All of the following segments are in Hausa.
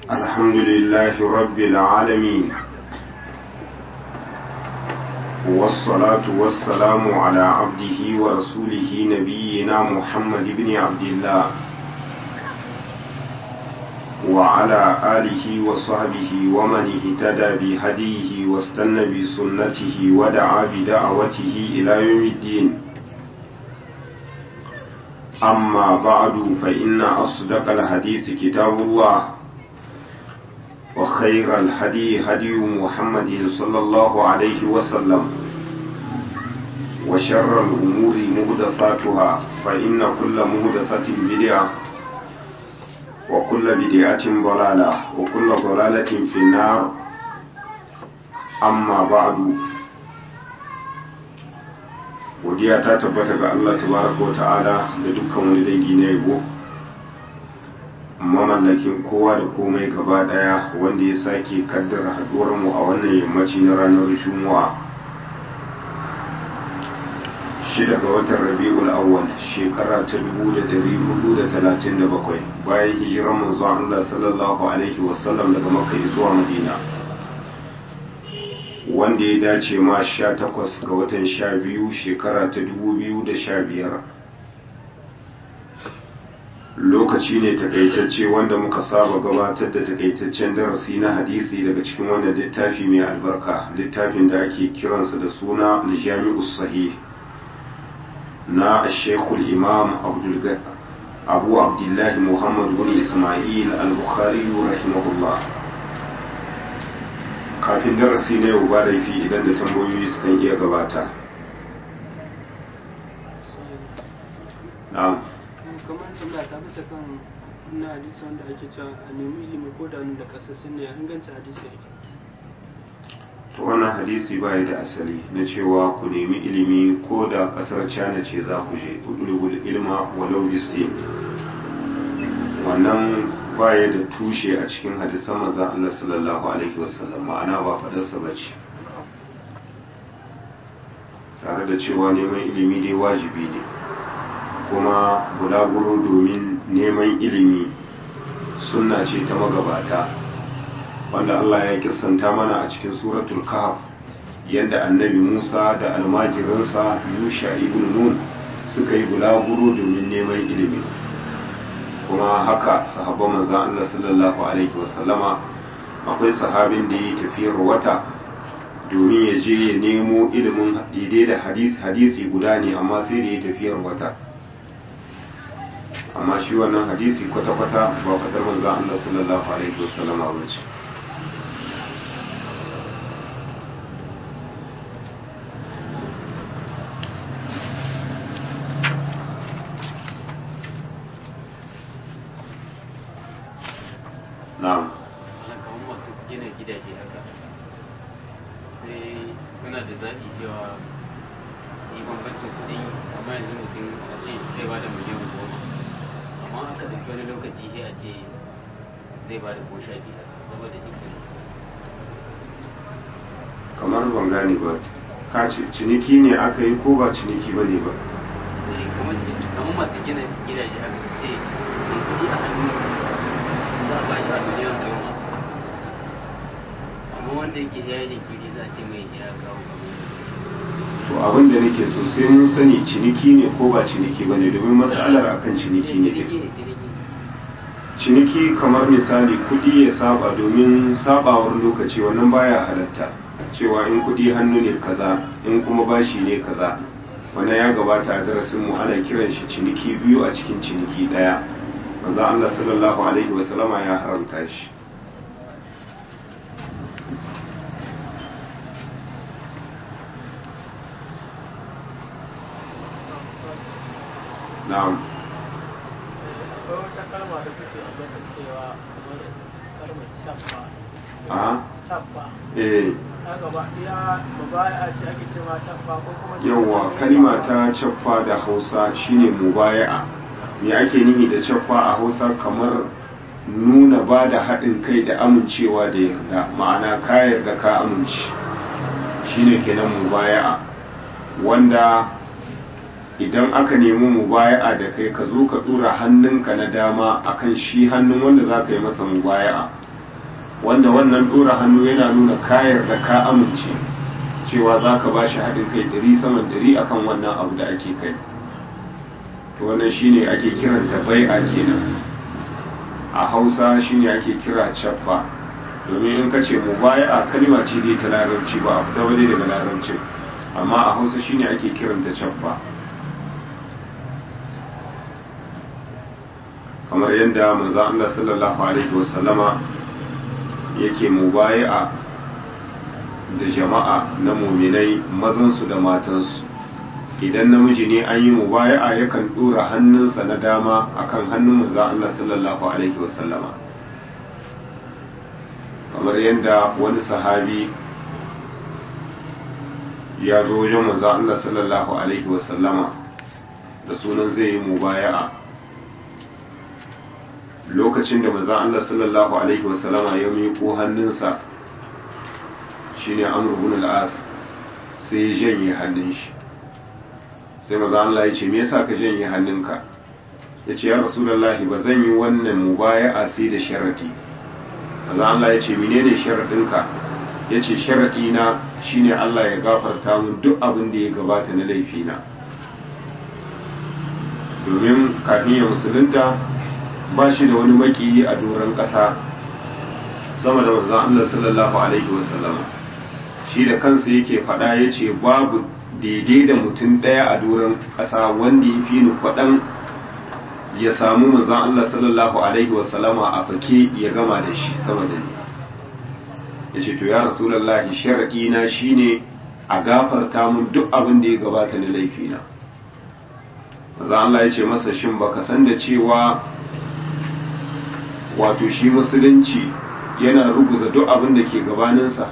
الحمد لله رب العالمين والصلاة والسلام على عبده ورسوله نبينا محمد بن عبد الله وعلى آله وصحبه ومن اهتدى بهديه واستنى بسنته ودعا بدعوته إلى يوم الدين أما بعد فإن أصدق الحديث كتاب الله وخير الهدي هدي محمد صلى الله عليه وسلم وشر الأمور مهدثاتها فإن كل مهدثة بدعة وكل بدعة ضلالة وكل ضلالة في النار أما بعد godiya ta tabbata ga Allah tabaraka wa ta'ala da dukkan wani dangi na yabo mamallakin kowa da komai gaba daya wanda ya sake kaddara haduwar mu a wannan yammaci na ranar juma'a shida ga watan rabi'ul awwal shekara ta 1437 bayan hijiran manzon Allah sallallahu alaihi wasallam daga makka zuwa madina wanda ya dace ma sha takwas ga watan sha biyu shekara ta dubu biyu da sha biyar lokaci ne takaitacce wanda muka saba gabatar da takaitaccen darasi na hadisi daga cikin wannan littafi mai albarka littafin da ake kiransa da suna aljami'u sahih na shekul imam abu abdullahi muhammad bin ismail al-bukhari rahimahullah kafin darasi na yau ba laifi idan da tambayoyi sukan iya gabata na'am kamar tambaya ta bisa kan na hadisi wanda ake cewa a nemi ilimi ko da da kasassun ne inganci hadisi yake to wannan hadisi ba da asali na cewa ku nemi ilimi ko da kasar china ce za ku je udulugul ilma walau bisi wannan baya da tushe a cikin hadisan maza Allah sallallahu alaihi wasallam ma'ana ba fadarsa ba ce tare da cewa neman ilimi dai wajibi ne kuma bulaguro domin neman ilimi sunna ce ta magabata wanda Allah ya kissanta mana a cikin suratul kahf yadda annabi Musa da almajirinsa Yusha ibn Nun suka yi bulaguro domin neman ilimi kuma haka sahabban manzan Allah sallallahu alaihi wasallama akwai sahabin da yi tafiyar wata domin ya je ya nemo ilimin daidai da hadisi guda ne amma sai da ya tafiyar wata amma shi wannan hadisi kwata-kwata ba fadar manzan Allah sallallahu alaihi wasallama ba ce na'am kamar masu gina gidaje haka sai suna da zaɓi cewa su yi bambancin kuɗi amma yanzu mutum a ce zai ba da miliyan goma amma aka ɗauki wani lokaci sai a ce zai ba da ko sha biyar saboda shi kamar ban gane ba ka ce ciniki ne aka yi ko ba ciniki ba ne ba kamar masu gina gidaje haka sai kuɗi a hannu za a ba shi a miliyan goma amma wanda yake ya yi jinkiri za a ce mai ya kawo to abin da nake so sai mun sani ciniki ne ko ba ciniki ba ne domin matsalar akan ciniki ne take ciniki kamar misali kudi ya saba domin sabawar lokaci wannan baya halatta cewa in kudi hannu ne kaza in kuma bashi ne kaza wannan ya gabata a darasin mu ana kiran shi ciniki biyu a cikin ciniki daya manzo Allah sallallahu alaihi wasallama ya haramta shi na'am akwai wata kalma da kuke ambata cewa kamar kalmar cappa a cappa eh ta gaba ya mubaya ce ake cewa cappa ko kuma yawwa kalima ta caffa da hausa shine mubaya'a me ake nihi da caffa a hausa kamar nuna ba da haɗin kai da amincewa da yarda ma'ana ka yarda ka amince shine kenan mubaya'a wanda idan aka nemi mubaya'a da kai ka zo ka dora hannunka na dama akan shi hannun wanda za ka yi masa mubaya'a wanda wannan ɗora hannu yana nuna kayar da ka amince cewa za ka ba shi haɗin kai ɗari saman ɗari akan wannan abu da ake kai to wannan shine ake kiranta bai'a kenan a hausa shine ake kira caffa domin in ka ce mu baya a kalima ce dai ta larabci ba a fita waje daga larabci amma a hausa shine ake kiranta caffa kamar yadda manzo Allah sallallahu alaihi wasallama yake mubaya'a da jama'a na muminai mazansu da matansu idan namiji ne an yi mubaya'a yakan dora hannunsa na dama akan hannun manzo Allah sallallahu alaihi wasallama kamar yadda wani sahabi ya zo wajen manzo Allah sallallahu alaihi wasallama da sunan zai yi mubaya'a lokacin da manzo Allah sallallahu alaihi wasallama ya miƙo hannunsa shine Amr ibn al-As sai ya janye hannun shi sai manzo Allah ya ce me yasa ka janye hannunka yace ya rasulullahi ba zan yi wannan mubaya'a sai da sharadi manzo Allah ya ce menene sharadinka yace sharadi na shine Allah ya gafarta min duk abin da ya gabata na laifina domin kafin ya musulunta ba shi da wani makiyi a doron ƙasa sama da manzon Allah sallallahu alaihi wasallam shi da kansa yake faɗa ya ce babu daidai da mutum ɗaya a doron ƙasa wanda ya fi ni kwaɗan ya samu manzon Allah sallallahu alaihi wasallama a fake ya gama da shi sama da ni ya ce to ya rasulallahi sharaɗi na shine a gafarta mun duk abin da ya gabata na laifina manzon Allah ya ce masa shin baka san da cewa wato shi musulunci yana ruguza duk abin da ke gabaninsa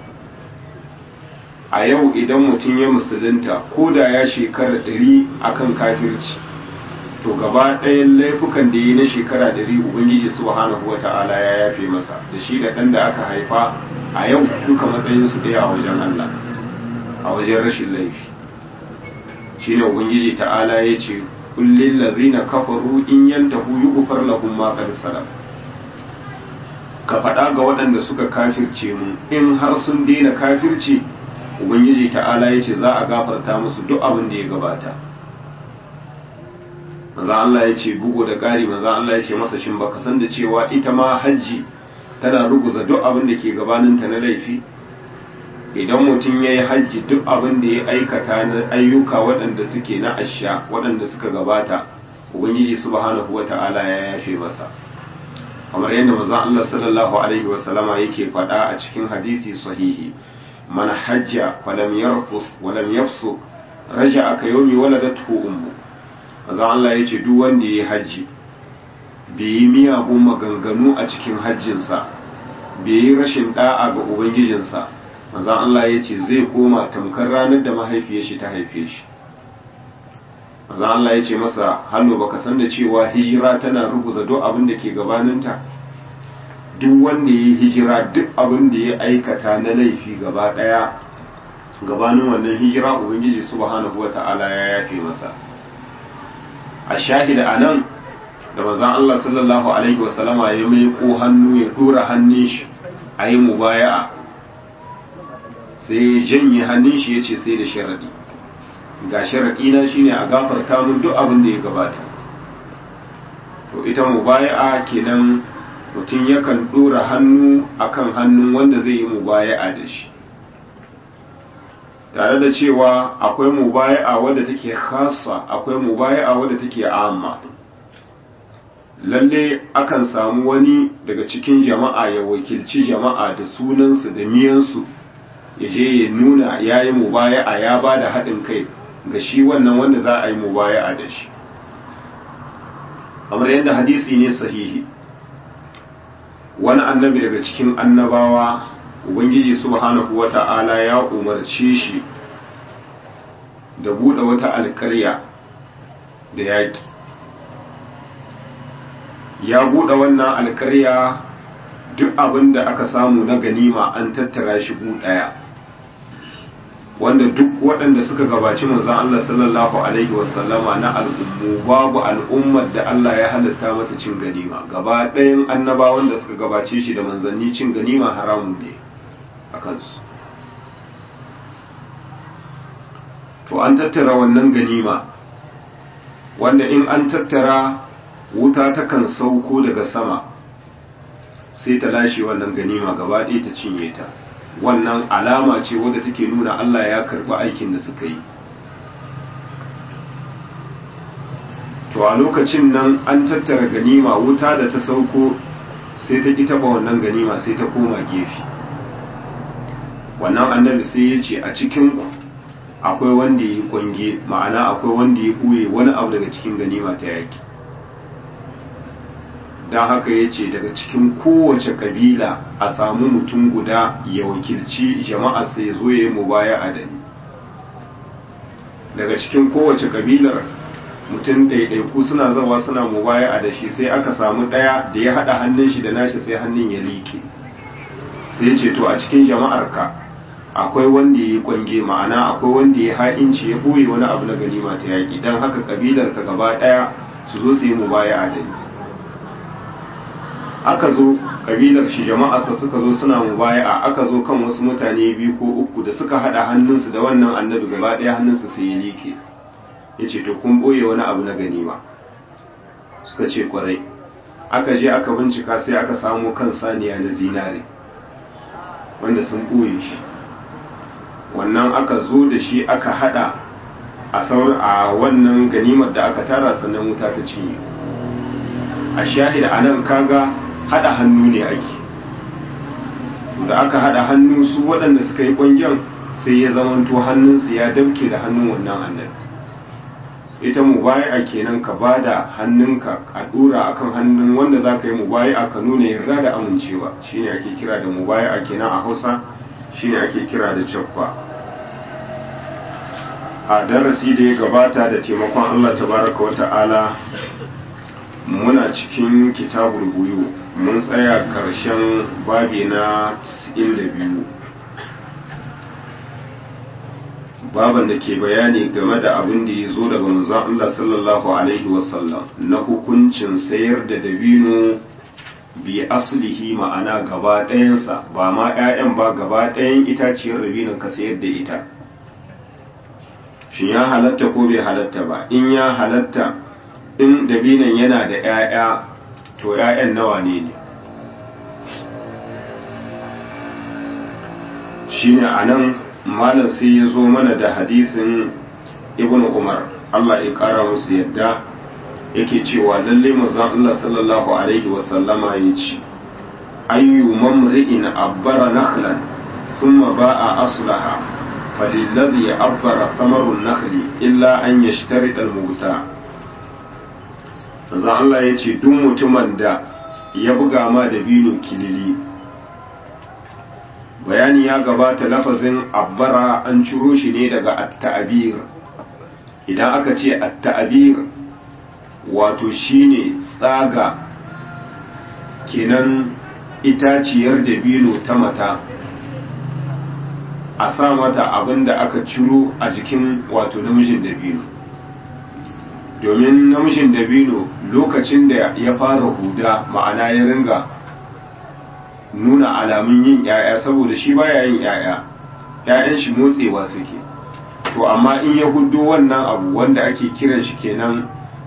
a yau idan mutum ya musulunta ko da ya shekara ɗari akan kafirci to gaba ɗayan laifukan da yi na shekara ɗari ubangiji subhanahu wa ta'ala ya yafe masa da shi da ɗan da aka haifa a yau duka matsayinsu ɗaya a wajen Allah a wajen rashin laifi shine ubangiji ta'ala ya ce kullin lazina kafaru in yantahu yughfar lahum ma qad salaf ka faɗa ga waɗanda suka kafirce mu in har sun daina kafirci ubangiji ta'ala ya ce za a gafarta musu duk abin da ya gabata maza Allah ya ce bugu da ƙari maza Allah ya ce masa shin baka san da cewa ita ma hajji tana ruguza duk abin da ke gabaninta na laifi idan mutum ya yi hajji duk abin da ya aikata na ayyuka waɗanda suke na asha waɗanda suka gabata ubangiji subhanahu wa ta'ala ya yafe masa kamar yadda manzon Allah sallallahu alaihi wa sallama yake faɗa a cikin hadisi sahihi man hajja falam yarfus wa lam yafsuq raja'a ka yawmi waladathu ummu manzon Allah yace duk wanda yayi hajji bai yi miyagun maganganu a cikin hajjinsa bai yi rashin da'a ga ubangijinsa manzon Allah yace zai koma tamkar ranar da mahaifiyar shi ta haife shi manzon Allah yace masa hannu baka san da cewa hijira tana ruguza duk abin da ke gabaninta duk wanda ya yi hijira duk abin da ya aikata na laifi gaba daya gabanin wannan hijira ubangiji subhanahu wata'ala ya yafe masa a shahida a nan da manzon Allah sallallahu alaihi wasallama ya mai ko hannu ya dora hannun shi a yi mubaya'a sai ya janye hannun shi ya ce sai da sharadi ga sharadi na shine a gafarta mun duk abin da ya gabata to ita mubaya'a kenan mutum yakan ɗora hannu akan hannun wanda zai yi mubaya'a da shi tare da cewa akwai mubaya'a wadda take khassa akwai mubaya'a wadda take amma lalle akan samu wani daga cikin jama'a ya wakilci jama'a da sunansu da miyansu ya je ya nuna ya yi mubaya'a ya ba da haɗin kai ga shi wannan wanda za a yi mubaya'a da shi kamar yadda hadisi ne sahihi wani annabi daga cikin annabawa ubangiji subhanahu wata'ala ya umarce shi da buɗe wata alkarya da yaƙi ya buɗe wannan alkarya duk abin da aka samu na ganima an tattara shi ɗaya wanda duk waɗanda suka gabaci manzon Allah sallallahu alaihi wasallama na al'ummu babu al'ummar da Allah ya halatta mata cin ganima gaba ɗayan annabawan da suka gabace shi da manzanni cin ganima haramun ne a kansu to an tattara wannan ganima wanda in an tattara wuta takan sauko daga sama sai ta lashe wannan ganima gaba ɗaya ta cinye ta wannan alama ce wadda take nuna Allah ya karɓi aikin da suka yi to a lokacin nan an tattara ganima wuta da ta sauko sai ta ƙi taɓa wannan ganima sai ta koma gefe wannan annabi sai ya ce a cikinku akwai wanda ya yi kwange ma'ana akwai wanda ya ɓuye wani abu daga cikin ganima ta yaki don haka ya ce daga cikin kowace kabila a samu mutum guda ya wakilci jama'a sai zo ya yi mubaya a dani daga cikin kowace kabilar mutum ɗaiɗaiku suna zawa suna mubaya a dashi sai aka samu ɗaya da ya haɗa hannun shi da nashi sai hannun ya liƙe sai ce to a cikin jama'arka akwai wanda ya yi kwange ma'ana akwai wanda ya ha'inci ya ɓoye wani abu na ganima ta yaƙi don haka kabilar ka gaba ɗaya su zo su yi mubaya a dani aka zo kabilar shi jama'arsa suka zo suna mubaya'a aka zo kan wasu mutane biyu ko uku da suka hada hannunsu da wannan annabi gaba ɗaya hannunsu sai ya liƙe ya ce to kun ɓoye wani abu na ganima suka ce kwarai aka je aka bincika sai aka samo kan saniya na zinare wanda sun ɓoye shi wannan aka zo da shi aka hada a wannan ganimar da aka tara sannan wuta ta cinye a shahida anan kaga hada hannu ne ake da aka hada hannu su waɗanda suka yi ƙwangen sai ya zamanto hannunsu ya dabke da hannun wannan annabi ita mubaya kenan ka ba da hannunka a ɗora akan hannun wanda za ka yi mubaya ka nuna yarda da amincewa shine ake kira da mubaya kenan a hausa shine ake kira da caffa a darasi da ya gabata da taimakon allah tabaraka wa ta'ala muna cikin kitabul buyu mun tsaya ƙarshen babi na 92 baban da ke bayani game da abin da ya zo daga manzon Allah sallallahu alaihi wasallam na hukuncin sayar da dabino bi aslihi ma'ana gaba ɗayansa ba ma 'ya'yan ba gaba ɗayan itaciyar dabinon ka sayar da ita shin ya halatta ko bai halatta ba in ya halatta in dabinan yana da 'ya'ya to 'ya'yan nawa ne ne shi ne a nan malam sai ya zo mana da hadisin ibn umar allah ya kara musu yadda yake cewa lalle manzon allah sallallahu alaihi wasallama ya ce ayyu mamri'in abbara nakhlan thumma ba'a aslaha فللذي أبر ثمر النخل إلا أن يشترط الموتى manzo Allah ya ce duk mutumin da ya buga ma da bino kilili bayani ya gabata lafazin abbara an ciro shi ne daga at-ta'bir idan aka ce at-ta'bir wato shine tsaga kenan itaciyar da bino ta mata a sa mata abin da aka ciro a jikin wato namijin dabino domin namijin dabino lokacin da ya fara huda ma'ana ya ringa nuna alamun yin yaya saboda shi baya yin yaya yayan shi motsewa suke to amma in ya hudo wannan abu wanda ake kiran shi kenan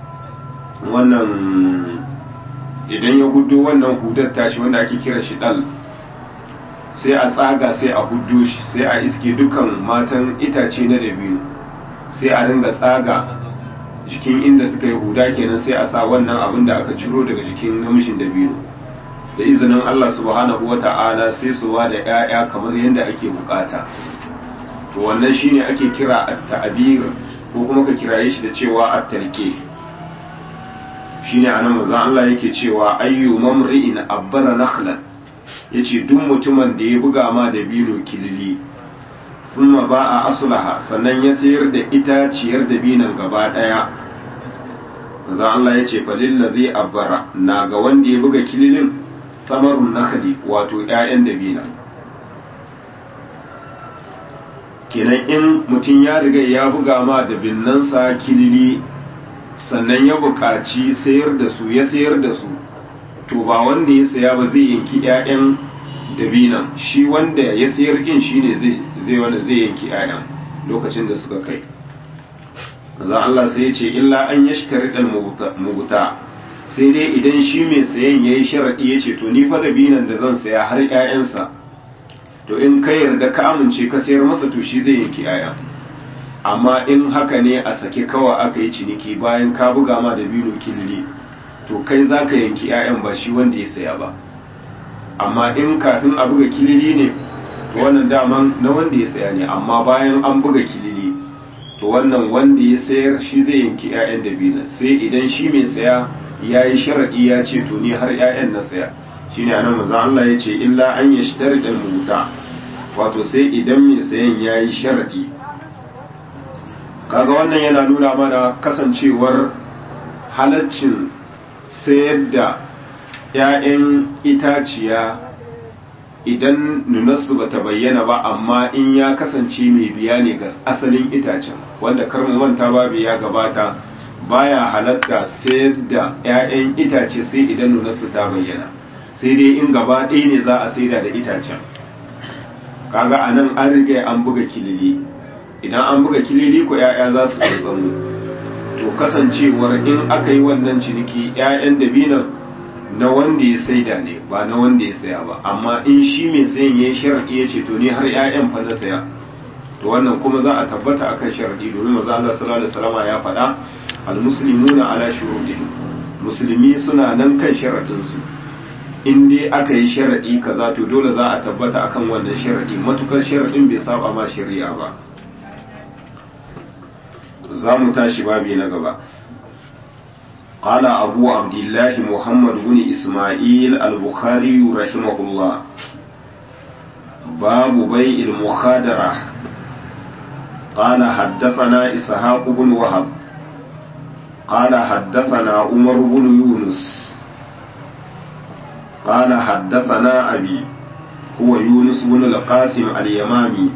wannan idan ya hudo wannan hudar tashi wanda ake kiran shi dal sai a tsaga sai a hudu shi sai a iske dukan matan itace na dabino sai a ringa tsaga jikin inda suka yi huda kenan sai a sa wannan abin da aka ciro daga jikin namshin dabino da izinin Allah subhanahu wa ta'ala sai su wa da 'ya'ya kamar yadda ake bukata to wannan shine ake kira at-ta'bir ko kuma ka kiraye shi da cewa at-talqi shine anan manzo Allah yake cewa ayyu mamri'in abbara nakhlan ya ce duk mutumin da ya buga ma da bino kilili kuma ba a asulaha sannan ya sayar da itaciyar da binan gaba ɗaya za Allah ya ce falilla zai abbara na ga wanda ya buga kililin samarun nakali wato 'ya'yan da binan kenan in mutum ya riga ya buga ma da binnansa kilili sannan ya buƙaci sayar da su ya sayar da su to ba wanda ya saya ba zai yanki 'ya'yan dabinan shi wanda ya sayar din shine zai zai wanda zai yanki 'ya'yan lokacin da suka kai za Allah sai ya ce illa an yashtari dal mubuta sai dai idan shi mai sayan yayi sharadi ya ce to ni fa dabinan da zan saya har 'ya'yansa to in ka yarda ka amince ka sayar masa to shi zai yanki 'ya'yan amma in haka ne a sake kawa aka yi ciniki bayan ka buga ma da bino kilili to kai za ka yanki 'ya'yan ba shi wanda ya saya ba amma in kafin a buga kilili ne to wannan daman na wanda ya saya ne amma bayan an buga kilili to wannan wanda ya sayar shi zai yanki 'ya'yan da bino sai idan shi mai saya ya yi sharaɗi ya ce to ni har 'ya'yan na saya shine anan manzo Allah ya ce illa an yashtari dal muta wato sai idan mai sayan ya yi sharaɗi kaga wannan yana nuna mana kasancewar halaccin sayar da 'ya'yan itaciya idan nunarsu ba ta bayyana ba amma in ya kasance mai biya ne ga asalin itacen wanda karmu manta babu ya gabata baya halatta sayar da 'ya'yan itace sai idan nunarsu ta bayyana sai dai in gaba ɗaya ne za a saida da itacen kaga a nan an riga an buga kilili idan an buga kilili ko 'ya'ya za su zazzamu to kasancewar in aka yi wannan ciniki 'ya'yan dabinan na wanda ya saida ne ba na wanda ya saya ba amma in shi mai sayan ya sharaɗi ya ce to ni har 'ya'yan fa na saya to wannan kuma za a tabbata akan sharaɗi domin maza Allah sallallahu alaihi wasallam ya faɗa almuslimuna ala shurudihim musulmi suna nan kan sharaɗin su in dai aka yi sharaɗi kaza to dole za a tabbata akan wannan sharaɗi matukar sharaɗin bai saba ma shari'a ba za mu tashi babi na gaba قال أبو عبد الله محمد بن إسماعيل البخاري رحمه الله باب بيع المخادرة قال حدثنا إسحاق بن وهب قال حدثنا عمر بن يونس قال حدثنا أبي هو يونس بن القاسم اليمامي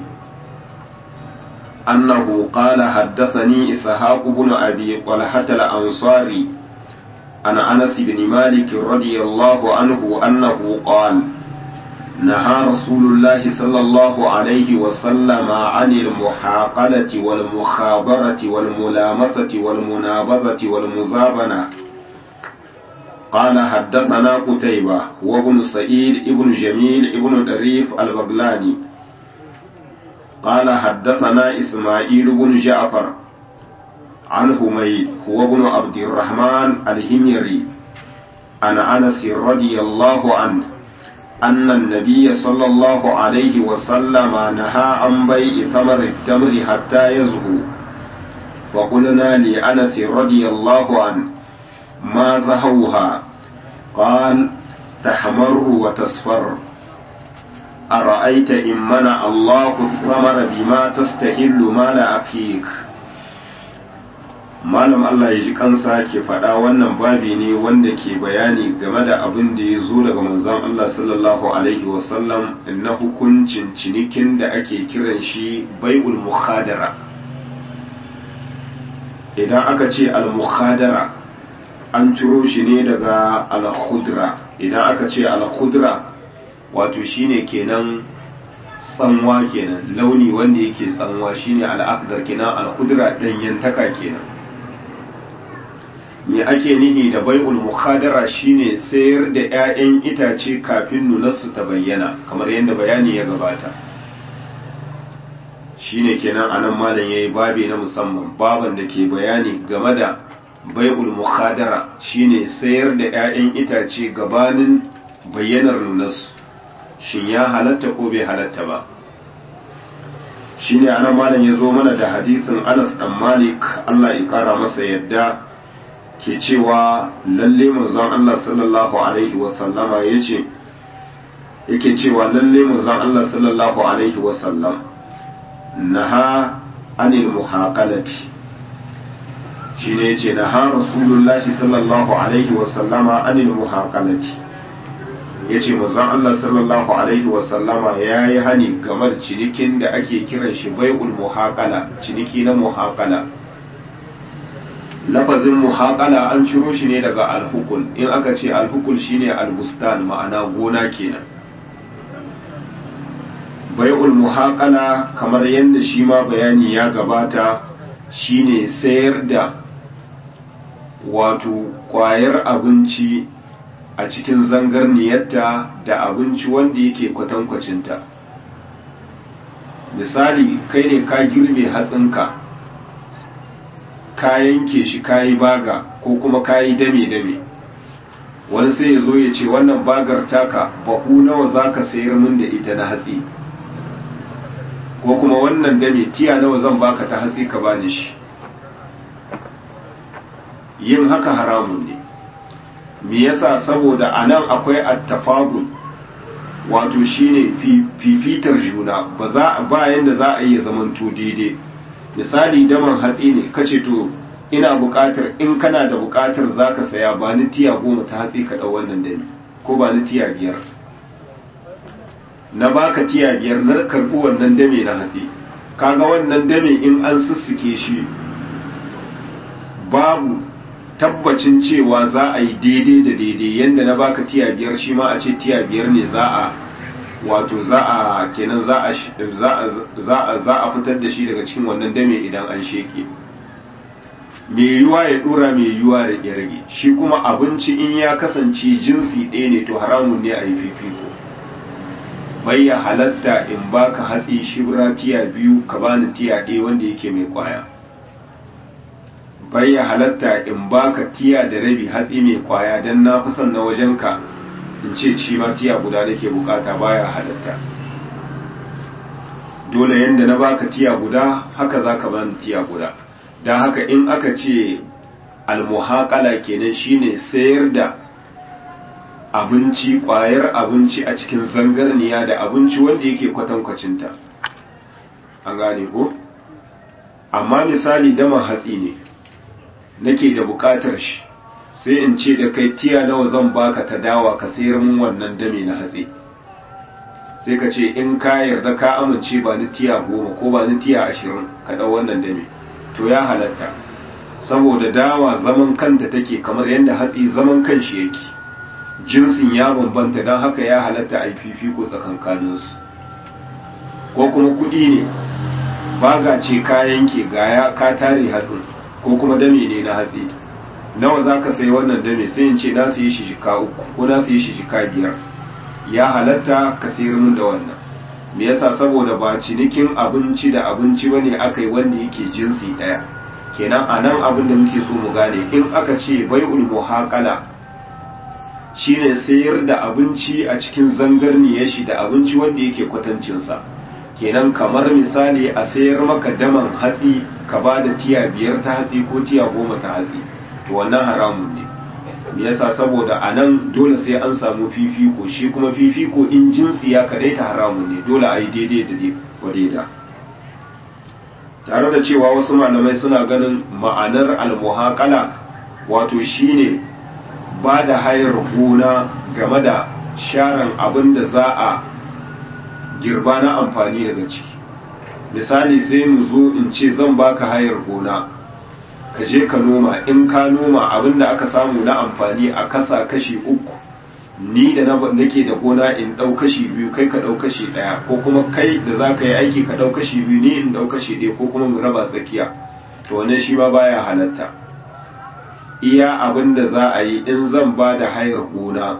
أنه قال حدثني إسحاق بن أبي طلحة الأنصاري عن أنس بن مالك رضي الله عنه أنه قال نهى رسول الله صلى الله عليه وسلم عن المحاقلة والمخابرة والملامسة والمنابذة والمزابنة قال حدثنا قتيبة وابن سعيد ابن جميل ابن دريف البغلاني قال حدثنا إسماعيل بن جعفر عن حميد هو ابن عبد الرحمن الهميري عن أنس رضي الله عنه أن النبي صلى الله عليه وسلم نهى عن بيع ثمر التمر حتى يزهو فقلنا لأنس رضي الله عنه ما زهوها قال تحمر وتصفر أرأيت إن منع الله الثمر بما تستهل مال أخيك malam Allah ya ji kansa ke faɗa wannan babi ne wanda ke bayani game da abin da ya zo daga manzon Allah sallallahu alaihi wasallam na hukuncin cinikin da ake kiran shi bai'ul mukhadara idan aka ce al-mukhadara an ciro shi ne daga al-khudra idan aka ce al-khudra wato shine kenan tsanwa kenan launi wanda yake tsanwa shine al-akhdar kenan al-khudra danyantaka kenan me ake nihi da bai'ul mukhadara shine sayar da 'ya'yan itace kafin nunarsu ta bayyana kamar yadda bayani ya gabata shine kenan anan malam yayi babi na musamman baban da ke bayani game da bai'ul mukhadara shine sayar da 'ya'yan itace gabanin bayyanar nunarsu shin ya halatta ko bai halatta ba shine anan malam ya zo mana da hadisin Anas dan Malik Allah ya kara masa yadda ke cewa lalle manzon Allah sallallahu alaihi wasallama ya ce yake cewa lalle manzon Allah sallallahu alaihi wasallam naha anil muhaqalati shine yace naha rasulullahi sallallahu alaihi wasallama anil muhaqalati ya ce manzon Allah sallallahu alaihi wasallama ya yi hani game da cinikin da ake kiran shi bai'ul muhaqala ciniki na muhaqala lafazin muhaqala an ciro shi ne daga alhukul in aka ce alhukul shine albustan ma'ana gona kenan bai'ul muhaqala kamar yadda shi ma bayani ya gabata shine sayar da wato kwayar abinci a cikin zangarniyarta da abinci wanda yake kwatankwacinta misali kai ne ka girbe hatsinka ka yanke shi ka yi baga ko kuma ka yi dame-dame wani sai ya zo ya ce wannan bagar taka bahu nawa za ka sayar min da ita na hatsi ko kuma wannan dame tiya nawa zan baka ta hatsi ka bani shi yin haka haramun ne me yasa saboda anan akwai attafadul wato shine fifitar juna ba za ba yanda za a yi zamanto daidai misali daman hatsi ne kace to ina buƙatar in kana da buƙatar zaka saya ba ni tiya goma ta hatsi ka dau wannan dani ko ba ni tiya biyar na baka tiya biyar na karɓi wannan dame na hatsi kaga wannan dame in an sussuke shi babu tabbacin cewa za a yi daidai da daidai yadda na baka tiya biyar shi ma a ce tiya biyar ne za a wato za a kenan za a za a fitar da shi daga cikin wannan dame idan an sheke mai yiwuwa ya dora mai yiwuwa da ya rage shi kuma abinci in ya kasance jinsi ɗaya ne to haramun ne a yi fifiko bai ya halatta in baka hatsi shibra tiya biyu ka bani tiya ɗaya wanda yake mai kwaya bai ya halatta in baka tiya da rabi hatsi mai kwaya don na fi son na wajenka in ce shi ma tiya guda nake bukata baya halatta dole yadda na baka tiya guda haka za ka bani tiya guda don haka in aka ce almuhakala kenan shine sayar da abinci kwayar abinci a cikin zangarniya da abinci wanda yake kwatankwacinta an gane ko amma misali daman hatsi ne nake da bukatar shi sai in ce da kai tiya nawa zan baka ta dawa ka sayar mun wannan dame na hatsi sai ka ce in ka yarda ka amince ba ni tiya goma ko ba ni tiya ashirin ka ɗau wannan dame to ya halatta saboda dawa zaman kanta take kamar yadda hatsi zaman kan shi yake jinsin ya bambanta don haka ya halatta a yi fifiko tsakankaninsu ko kuma kuɗi ne baga ce ka yanke gaya ka tare hatsin ko kuma dame ne na hatsi nawa za ka sayi wannan dame sai in ce na sayi shi shika uku ko na sayi shi shika biyar ya halatta ka sayar min da wannan me yasa saboda ba cinikin abinci da abinci bane aka yi wanda yake jinsi ɗaya kenan a nan abin da muke so mu gane in aka ce bai'ul muhaqala shine sayar da abinci a cikin zangarniyar shi da abinci wanda yake kwatancinsa kenan kamar misali a sayar maka daman hatsi ka ba da tiya biyar ta hatsi ko tiya goma ta hatsi to wannan haramun ne me yasa saboda a nan dole sai an samu fifiko shi kuma fifiko in jinsi ya kadaita haramun ne dole a yi daidai da wadaida tare da cewa wasu malamai suna ganin ma'anar almuhaqala wato shine ba da hayar gona game da sharan abin da za a girba na amfani daga ciki misali sai mu zo in ce zan baka hayar gona ka je ka noma in ka noma abin da aka samu na amfani a kasa kashi uku ni da nake da gona in ɗau kashi biyu kai ka ɗau kashi ɗaya ko kuma kai da za ka yi aiki ka ɗau kashi biyu ni in ɗau kashi ɗaya ko kuma mu raba tsakiya to wannan shi ma baya halatta iya abin da za a yi in zan ba da hayar gona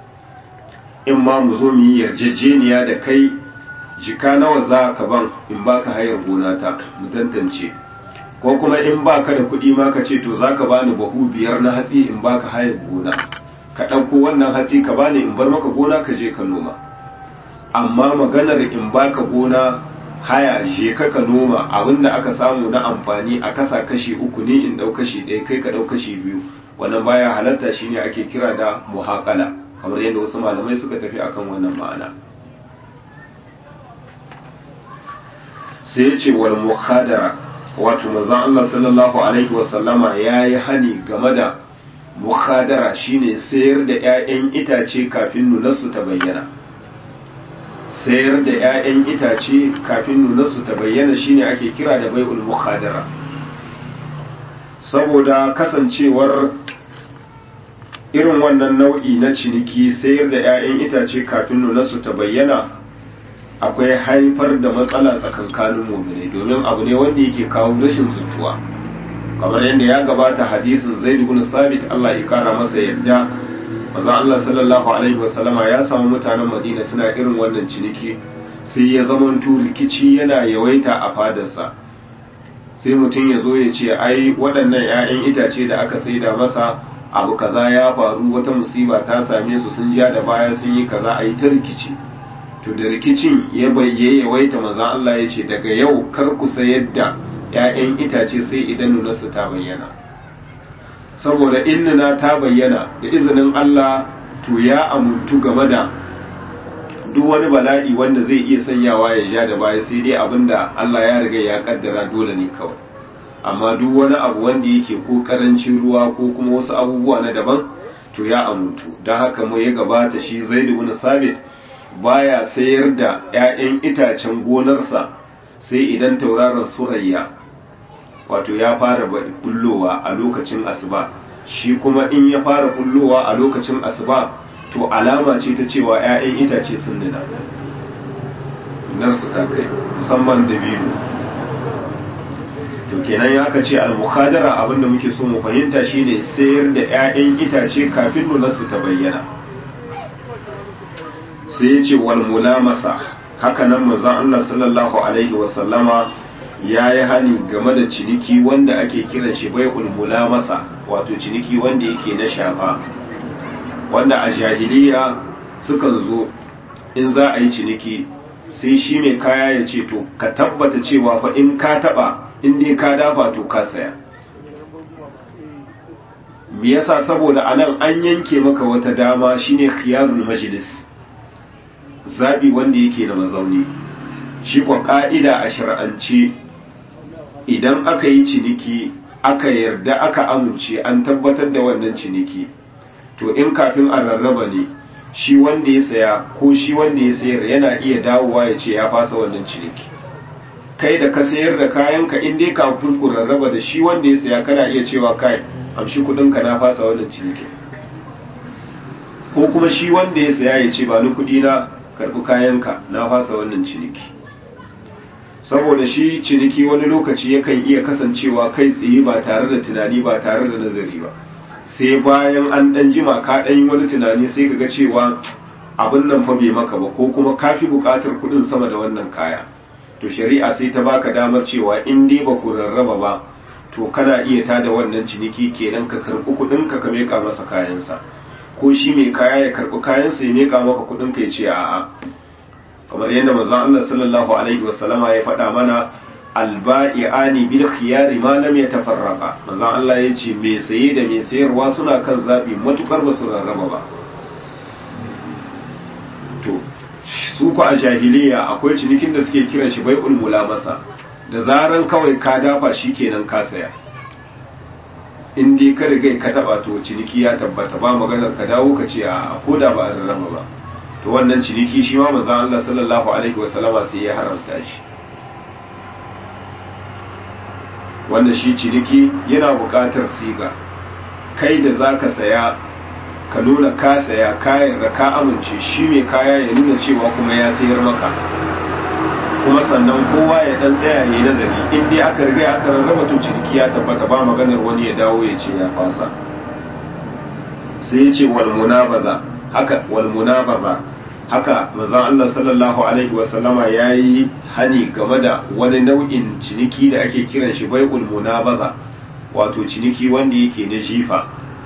in ma mu zo mu yi yarjejeniya da kai jika nawa za ka ban in baka hayar gona ta mu tantance ko kuma in baka da kuɗi ma ka ce to za ka bani bahu biyar na hatsi in baka hayar gona ka ɗauko wannan hatsi ka bani in bar maka gona ka je ka noma amma maganar in baka gona haya je ka ka noma abinda aka samu na amfani a kasa kashi uku ne in ɗau kashi ɗaya kai ka ɗau kashi biyu wannan baya halatta shine ake kira da muhaqala kamar yadda wasu malamai suka tafi akan wannan ma'ana sai ya ce wal mukhadara wato manzon Allah sallallahu alaihi wasallama yayi hani game da mukhadara shine sayar da 'ya'yan itace kafin nunarsu ta bayyana sayar da 'ya'yan itace kafin nunarsu ta bayyana shine ake kira da bai'ul mukhadara saboda kasancewar irin wannan nau'i na ciniki sayar da 'ya'yan itace kafin nunarsu ta bayyana akwai haifar da matsala tsakankanin mu'minai domin abu ne wanda yake kawo rashin zutuwa kamar yadda ya gabata hadisin zaid ibn sabit Allah ya kara masa yadda manzo Allah sallallahu alaihi wasallama ya samu mutanen Madina suna irin wannan ciniki sai ya zamanto rikici yana yawaita a fadarsa sai mutum ya zo ya ce ai waɗannan 'ya'yan itace da aka saida masa abu kaza ya faru wata musiba ta same su sun ja da baya sun yi kaza a yi ta rikici to da rikicin ya bayye yawaita maza Allah ya ce daga yau kar ku sayar da 'ya'yan itace sai idan nunarsu ta bayyana saboda in nuna ta bayyana da izinin Allah to ya amuntu game da duk wani bala'i wanda zai iya sanyawa ya ja da baya sai dai abinda Allah ya riga ya kaddara dole ne kawai amma duk wani abu wanda yake ko karancin ruwa ko kuma wasu abubuwa na daban to ya amuntu don haka mu ya gabata shi zaidu bin sabit baya sayar da 'ya'yan itacen gonarsa sai idan tauraron surayya wato ya fara bullowa a lokacin asuba shi kuma in ya fara bullowa a lokacin asuba to alama ce ta cewa 'ya'yan itace sun nuna narsu ta kai musamman da biyu to kenan ya aka ce al-mukhadara abinda muke so mu fahimta shine sayar da 'ya'yan itace kafin nunarsu ta bayyana sai ya ce wal mulamasa haka nan manzon Allah sallallahu alaihi wa sallama ya yi hani game da ciniki wanda ake kiran shi bai'ul mulamasa wato ciniki wanda yake na shafa wanda a jahiliya sukan zo in za a yi ciniki sai shi mai kaya ya ce to ka tabbata cewa fa in ka taba in dai ka dafa to ka saya me yasa saboda anan an yanke maka wata dama shine khiyarul majlis zabi wanda yake da mazauni shi kwa ka'ida a shar'ance idan aka yi ciniki aka yarda aka amince an tabbatar da wannan ciniki to in kafin a rarraba ne shi wanda ya saya ko shi wanda ya sayar yana iya dawowa ya ce ya fasa wannan ciniki kai da ka sayar da kayanka in dai kafin ku rarraba da shi wanda ya saya kana iya cewa kai amshi kudinka na fasa wannan ciniki ko kuma shi wanda ya saya ya ce ba ni kudi na karbi kayanka na fasa wannan ciniki saboda shi ciniki wani lokaci yakan iya kasancewa kai tsaye ba tare da tunani ba tare da nazari ba sai bayan an dan jima ka dan yi wani tunani sai kaga cewa abin nan fa bai maka ba ko kuma kafi bukatar kudin sama da wannan kaya to shari'a sai ta baka damar cewa in dai ba ku rarraba ba to kana iya tada wannan ciniki kenan ka karbi kudin ka ka meka masa kayansa ko shi mai kaya ya karbi kayansa ya meka maka kudin ka ya ce a'a kamar yadda manzon Allah sallallahu alaihi wasallama ya faɗa mana alba'i'ani bil khiyari ma lam yatafarraqa manzon Allah ya ce mai saye da mai sayarwa suna kan zabi matukar ba su rarraba ba to su ku a jahiliya akwai cinikin da suke kiran shi bai'ul mulamasa da zaran kawai ka dafa shi kenan ka saya in dai ka riga ka taba to ciniki ya tabbata ba maganar ka dawo ka ce a ko da ba a rarraba ba to wannan ciniki shi ma manzon Allah sallallahu alaihi wasallama sai ya haramta shi wanda shi ciniki yana buƙatar siga kai da zaka saya ka nuna ka saya kayan da ka amince shi mai kaya ya nuna cewa kuma ya sayar maka kuma sannan kowa ya dan tsaya ne nazari in dai aka riga aka rarraba to ciniki ya tabbata ba maganar wani ya dawo ya ce ya fasa sai ya ce wal munabaza haka wal munabaza haka manzon Allah sallallahu alaihi wa sallama yayi hani game da wani nau'in ciniki da ake kiran shi bai'ul munabaza wato ciniki wanda yake na jifa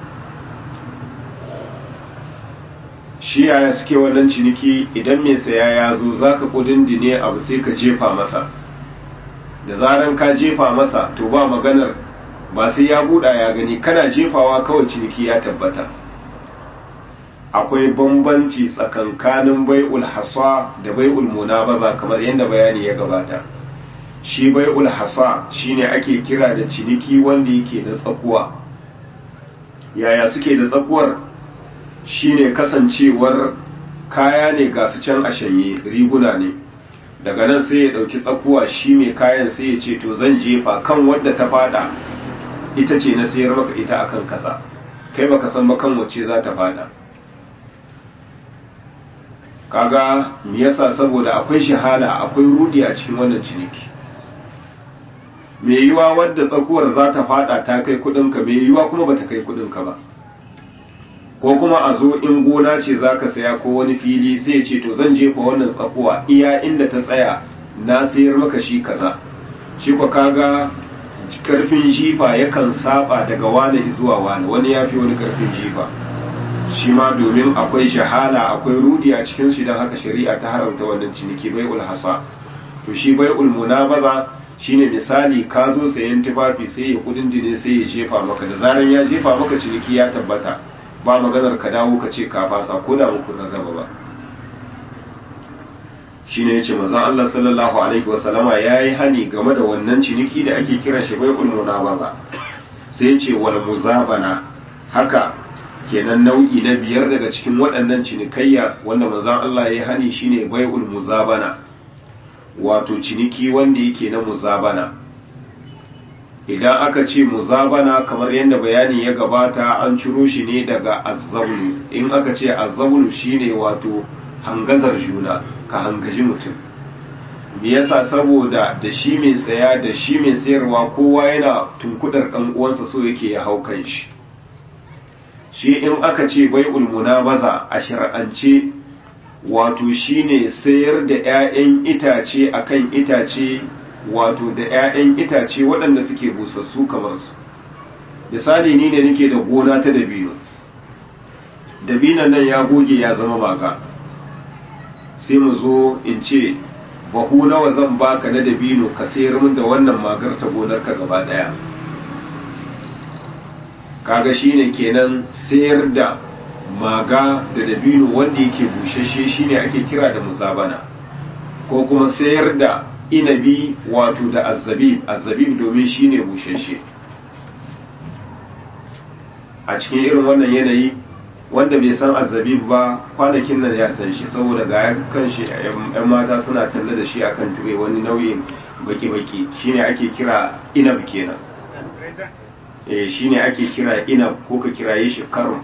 shi yaya suke wannan ciniki idan mai saya ya zo zaka kudindine abu sai ka jefa masa da zaran ka jefa masa to ba maganar ba sai ya buɗa ya gani kana jefawa kawai ciniki ya tabbata akwai bambanci tsakankanin bai'ul hasa da bai'ul munabaza kamar yadda bayani ya gabata shi bai'ul hasa shine ake kira da ciniki wanda yake da tsakuwa yaya suke da tsakuwar shine kasancewar kaya ne ga su can a shanye riguna ne daga nan sai ya ɗauki tsakuwa shi mai kayan sai ya ce to zan jefa kan wadda ta fada ita ce na sayar maka ita akan kaza kai baka san ba kan wacce za ta fada kaga me yasa saboda akwai shahala akwai rudi a cikin wannan ciniki me yiwa wadda tsakuwar za ta fada ta kai kudinka me yiwa kuma bata kai kudinka ba ko kuma a zo in gona ce za ka saya ko wani fili sai ce to zan jefa wannan tsakuwa iya inda ta tsaya na sayar maka shi kaza shi kwa kaga karfin jifa yakan saba daga wane zuwa wane wani ya fi wani karfin jifa shi ma domin akwai shahala akwai rudi a cikin shi don haka shari'a ta haramta wannan ciniki bai'ul hasa to shi bai'ul munabaza shine misali ka zo sayan tufafi sai ya kudin dine sai ya jefa maka da zaran ya jefa maka ciniki ya tabbata ba maganar ka dawo ka ce ka fasa ko da muku na gaba ba shine yace manzon Allah sallallahu alaihi wasallama yayi hani game da wannan ciniki da ake kiran shi bai'ul munabaza sai yace wal muzabana haka kenan nau'i na biyar daga cikin waɗannan cinikayya wanda manzon Allah yayi hani shine bai'ul muzabana wato ciniki wanda yake na muzabana idan aka ce muzabana kamar yadda bayani ya gabata an ciro shi ne daga azzabulu in aka ce azzabulu shine wato hangazar juna ka hangaji mutum me yasa saboda da shi mai saya da shi mai sayarwa kowa yana tunkudar dan uwansa so yake ya hau kan shi shi in aka ce bai'ul munabaza a shar'ance wato shine sayar da 'ya'yan itace akan itace wato da 'ya'yan itace waɗanda suke busassu kamar su misali ni ne nake da gona ta dabino dabinon nan ya goge ya zama maga sai mu zo in ce bahu nawa zan baka na dabino ka sayar min da wannan magar ta gonarka gaba ɗaya kaga shine kenan sayar da maga da dabino wanda yake bushashe shine ake kira da muzabana ko kuma sayar da inabi wato da azzabib azzabib domin shine bushashe a cikin irin wannan yanayi wanda bai san azzabib ba kwanakin nan ya san shi saboda ga kan shi yan mata suna talle da shi akan tube wani nauyin baki-baki shine ake kira inab kenan eh shine ake kira inab ko ka kiraye shi karum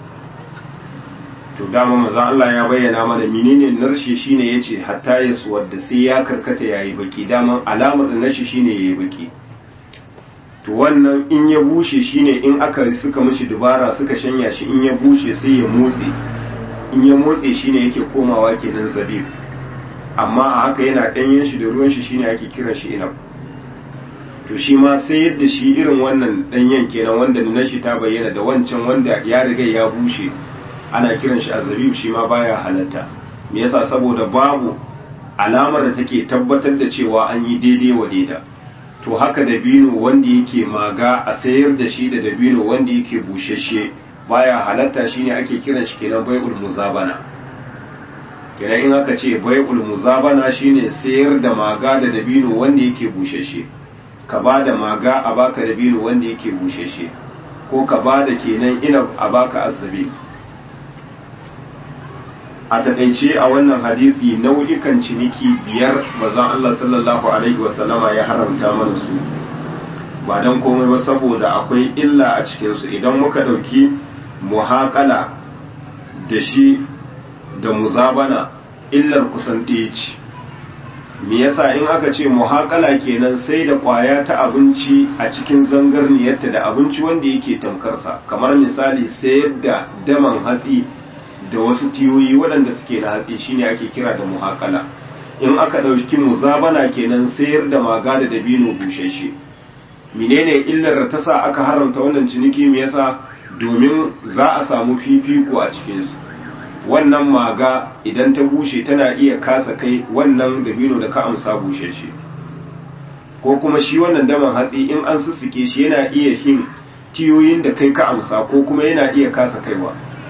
to dama maza Allah ya bayyana mana menene narshe shine yace hatta ya wadda sai ya karkata yayi baki dama alamar da nashi shine yayi baki to wannan in ya bushe shine in aka suka mishi dubara suka shanya shi in ya bushe sai ya motse in ya motse shine yake komawa kenan zabib amma a haka yana danyen shi da ruwan shi shine ake kiran shi inab to shi ma sai yadda shi irin wannan danyen kenan wanda nashi ta bayyana da wancan wanda ya riga ya bushe ana kiran shi azabib shi ma baya halatta me yasa saboda babu alamar da take tabbatar da cewa an yi daidai wa daida to haka dabino wanda yake maga a sayar da shi da dabino wanda yake bushashe baya halatta shine ake kiran shi kenan bai'ul muzabana kenan in aka ce bai'ul muzabana shine sayar da maga da dabino wanda yake bushashe ka ba da maga a baka dabino wanda yake bushashe ko ka ba da kenan ina a baka azabi a takaice a wannan hadisi nau'ikan ciniki biyar bazan Allah sallallahu alaihi wasallama ya haramta mana su ba don komai ba saboda akwai illa a cikinsu idan muka ɗauki muhaƙala da shi da muzabana illar kusan ɗaya ce me yasa in aka ce muhaƙala kenan sai da ƙwaya ta abinci a cikin zangarniyarta da abinci wanda yake tamkarsa kamar misali sayar da daman hatsi da wasu tiyoyi waɗanda suke na hatsi shine ake kira da muhaƙala in aka ɗauki muzabana kenan sayar da maga da dabino bushashe menene illar da ta sa aka haramta wannan ciniki me yasa domin za a samu fifiko a cikinsu wannan maga idan ta bushe tana iya kasa kai wannan dabino da ka amsa bushashe ko kuma shi wannan daman hatsi in an sussuke shi yana iya yin tiyoyin da kai ka amsa ko kuma yana iya kasa kaiwa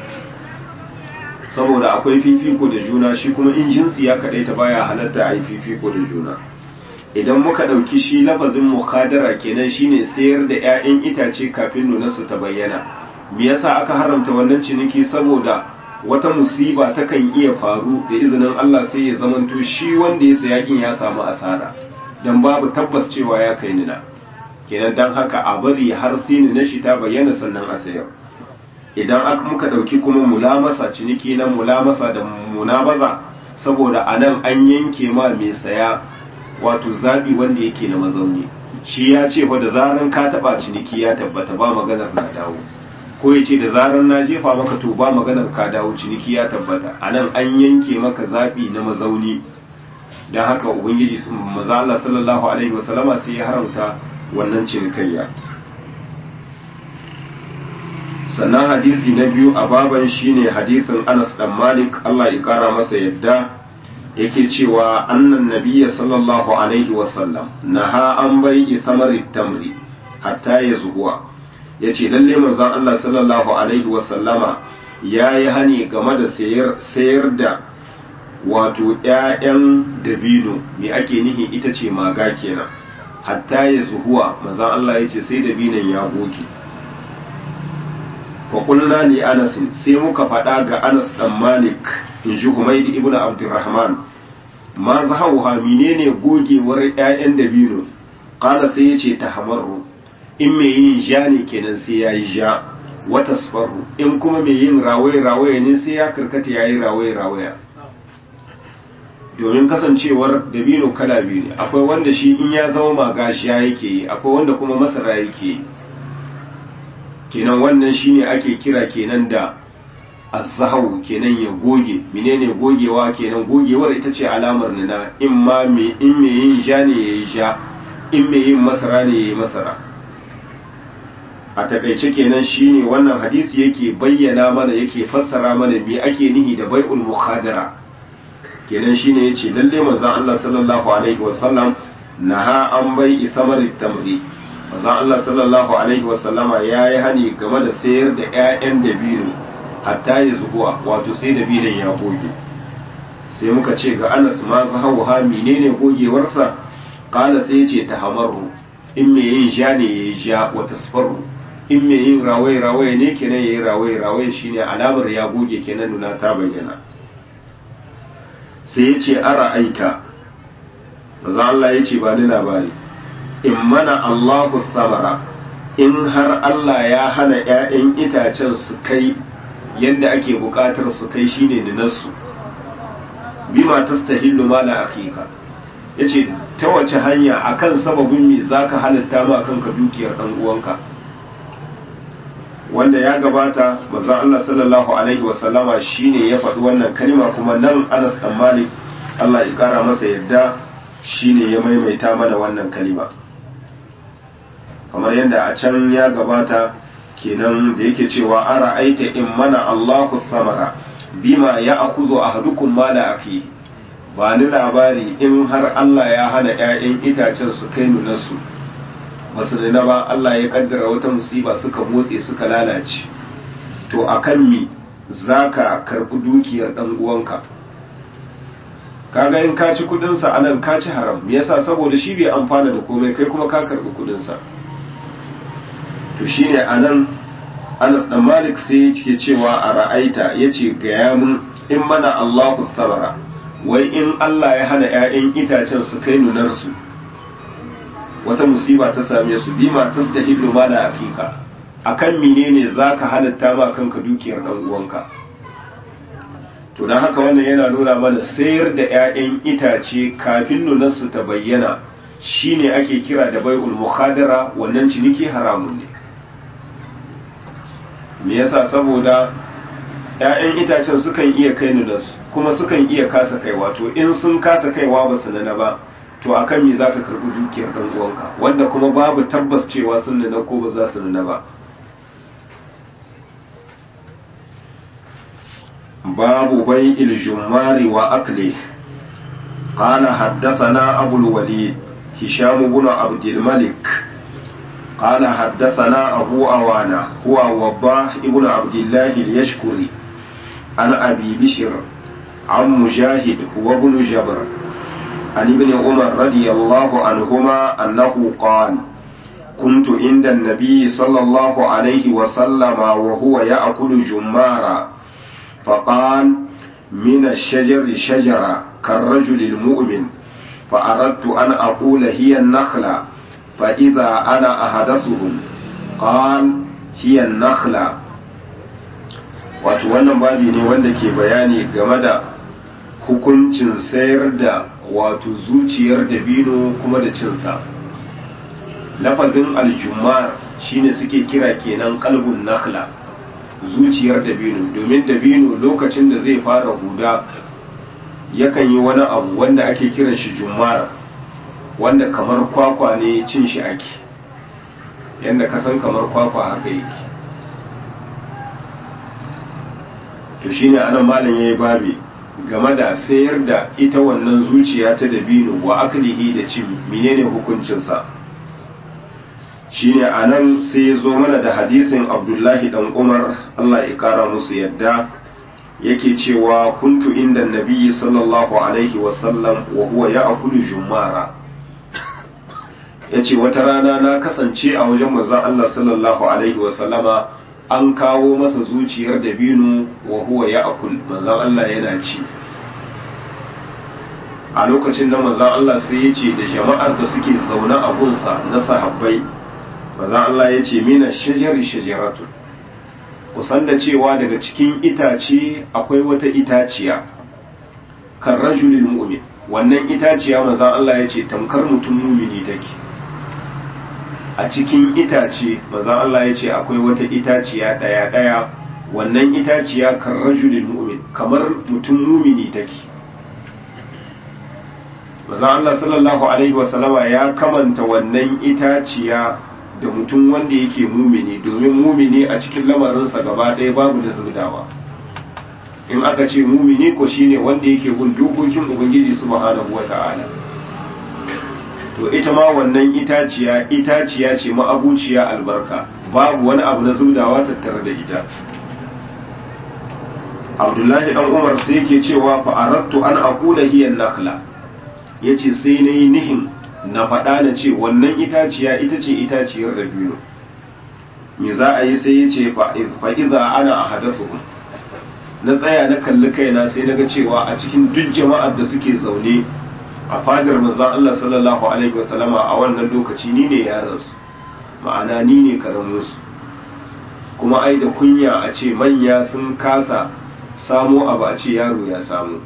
saboda akwai fifiko da juna shi kuma in jinsi ya kaɗai ta baya halatta a yi fifiko da juna idan muka ɗauki shi lafazin mukadara kenan shine sayar da 'ya'yan itace kafin nunarsu ta bayyana me yasa aka haramta wannan ciniki saboda wata musiba takan iya faru da izinin Allah sai ya zamanto shi wanda ya sayakin ya samu asara dan babu tabbas cewa ya kai nina kenan dan haka a bari har sini na shi ta bayyana sannan a sayar idan aka muka dauki kuma mulamasa ciniki na mulamasa da munabaza saboda anan an yanke ma mai saya wato zabi wanda yake na mazauni shi ya ce fa da zaran ka taba ciniki ya tabbata ba maganar na dawo ko ya ce da zaran na jefa maka to ba maganar ka dawo ciniki ya tabbata anan an yanke maka zabi na mazauni dan haka ubangiji sun maza Allah sallallahu alaihi wasallama sai ya haramta wannan cinikayya sannan hadisi na biyu a baban shine hadisin Anas dan Malik Allah ya kara masa yadda yake cewa annan nabiyya sallallahu alaihi wasallam naha an bai'i samari tamri hatta ya zuhuwa yace lalle manzon Allah sallallahu alaihi wasallama yayi hani game da sayar sayar da wato ƴaƴan dabino me ake nihi ita ce maga kenan hatta ya zuhuwa manzon Allah yace sai dabinon ya goge fa qulna li Anas sai muka faɗa ga Anas dan Malik in ji Humayd ibn Abdurrahman ma zahauha menene gogewar ƴaƴan dabino qala sai yace tahmarru in me yin ja ne kenan sai yayi ja wa tasfarru in kuma me yin rawaye rawaye ne sai ya karkata yayi rawaye rawaya domin kasancewar dabino kala biyu ne akwai wanda shi in ya zama magashiya yake yi akwai wanda kuma masara yake yi kenan wannan shine ake kira kenan da azzahu kenan ya goge menene gogewa kenan gogewar ita ce alamar nuna in ma me in me yin ja ne yayi ja in me yin masara ne yayi masara a takaice kenan shine wannan hadisi yake bayyana mana yake fassara mana me ake nihi da bai'ul mukhadara kenan shine yace lalle manzon Allah sallallahu alaihi wasallam naha an bai'i samarit tamri manzon Allah sallallahu alaihi wasallama yayi hani game da sayar da ƴaƴan dabino hatta ya zubuwa wato sai dabinon ya goge sai muka ce ga Anas ma zahawa menene gogewarsa qala sai yace tahamaru in me yin ja ne yayi ja wa tasfaru in me yin rawaye rawaye ne kenan yayi rawaye rawaye shine alamar ya goge kenan nuna ta bayyana sai yace ara aita manzo Allah yace ba ni labari in mana Allahu samara in har Allah ya hana ƴaƴan itacen su kai yadda ake buƙatar su kai shine dinarsu bima tastahillu mala akika yace ta wace hanya akan sababin me zaka halatta ma kanka dukiyar dan uwanka wanda ya gabata manzon Allah sallallahu alaihi wasallama shine ya faɗi wannan kalma kuma nan Anas dan Malik Allah ya kara masa yadda shine ya maimaita mana wannan kalma kamar yadda a can ya gabata kenan da yake cewa ara aita in mana Allahu samara bima ya akuzo ahadukum mala afi ba ni labari in har Allah ya hana ƴaƴan itacen su kai nunarsu basu nuna ba Allah ya kaddara wata musiba suka motse suka lalace to akan mi zaka karbi dukiyar dan uwanka kaga in ka ci kudin sa anan ka ci haram me yasa saboda shi bai amfana da komai kai kuma ka karbi kudin sa to shine anan Anas dan Malik sai yake cewa a ra'aita yace ga mun in mana Allahu sabara wai in Allah ya hana ƴaƴan itacen su kai nunar su wata musiba ta same su bima tastahilu mala afika akan menene zaka halatta ba kanka dukiyar dan uwanka to dan haka wannan yana nuna mana sayar da ƴaƴan itace kafin nunar su ta bayyana shine ake kira da bai'ul mukhadara wannan ciniki haramun ne me yasa saboda ‘ya'yan itacen sukan iya kai nunas kuma sukan iya kasa kai wato in sun kasa kaiwa ba su nana ba to akan me za ka karɓi dukiyar ɗan uwanka wanda kuma babu tabbas cewa sun nuna ko ba za su nuna ba babu bai iljumari wa akli قال حدثنا أبو الوليد هشام بن عبد الملك قال حدثنا أبو أوانا هو وضاح ابن عبد الله اليشكري عن أبي بشر عن مجاهد هو ابن جبر عن ابن عمر رضي الله عنهما أنه قال كنت عند النبي صلى الله عليه وسلم وهو يأكل جمارا فقال من الشجر شجرة كالرجل المؤمن فأردت أن أقول هي النخلة فإذا أنا أحدثهم قال هي النخلة wato wannan babi ne wanda ke bayani game da hukuncin sayar da wato zuciyar dabino kuma da cinsa lafazin aljumar shine suke kira kenan kalbun nakhla zuciyar dabino domin dabino lokacin da zai fara huda yakan yi wani abu wanda ake kiran shi jumar wanda kamar kwakwa ne cin shi ake yadda ka san kamar kwakwa haka yake to shine anan malam yayi babi game da sayar da ita wannan zuciya ta dabino wa aklihi da cin menene hukuncinsa shine anan sai ya zo mana da hadisin abdullahi dan umar allah ya kara musu yadda yake cewa kuntu inda nabiyyi sallallahu alaihi wasallam wa huwa ya akulu jumara ya ce wata rana na kasance a wajen manzon allah sallallahu alaihi wasallama an kawo masa zuciyar dabino wa huwa ya akul manzon allah yana ci a lokacin da manzon allah sai ya ce da jama'ar da suke zaune a gunsa na sahabbai maza Allah ya ce mina shajari shajaratu kusan da cewa daga cikin itace akwai wata itaciya kan rajulil mu'min wannan itaciya maza Allah ya ce tamkar mutum mumini take a cikin itace maza Allah ya ce akwai wata itaciya daya daya wannan itaciya kan rajulil mu'min kamar mutum mumini take maza Allah sallallahu alaihi wasallama ya kamanta wannan itaciya da mutum wanda yake mumini domin mumini a cikin lamarinsa gaba ɗaya babu da zubdawa in aka ce mumini ko shine wanda yake bin dokokin ubangiji subhanahu wata'ala to ita ma wannan itaciya itaciya ce ma'abuciya albarka babu wani abu na zubdawa tattare da ita abdullahi dan umar sai yake cewa fa aradtu an aqula hiya nakhla yace sai nayi nihin na faɗa na ce wannan itaciya ita ce itaciyar dabino me za a yi sai ya ce fa'iza ana a hadasuhun na tsaya na kalli kaina sai na ga cewa a cikin duk jama'ar da suke zaune a fadar manzon Allah sallallahu alaihi wasallama a wannan lokaci ni ne yaransu ma'ana ni ne karaminsu kuma ai da kunya a ce manya sun kasa samo abu a ce yaro ya samu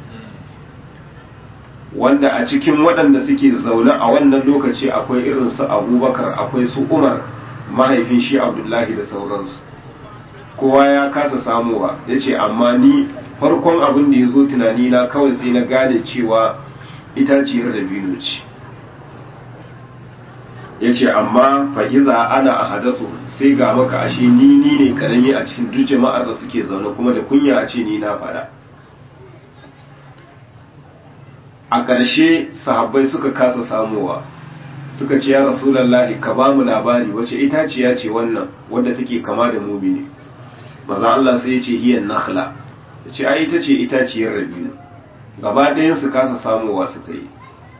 wanda a cikin waɗanda suke zaune a wannan lokaci akwai irin su abubakar akwai su umar mahaifin shi abdullahi da sauransu kowa ya kasa samuwa ya ce amma ni farkon abin da ya zo tunani na kawai sai na gane cewa itaciyar da bino ce ya ce amma fa'iza ana a hadasu sai ga maka ashe ni ni ne karami a cikin duk jama'ar da suke zaune kuma da kunya a ce ni na faɗa a ƙarshe sahabbai suka kasa samowa suka ce ya rasulallahi ka ba mu labari wace itaciya ce wannan wadda take kama da mumini maza Allah sai ya ce hiyan nakhla ya ce ai ita ce itaciyar rabinu gaba ɗayan su kasa samowa suka yi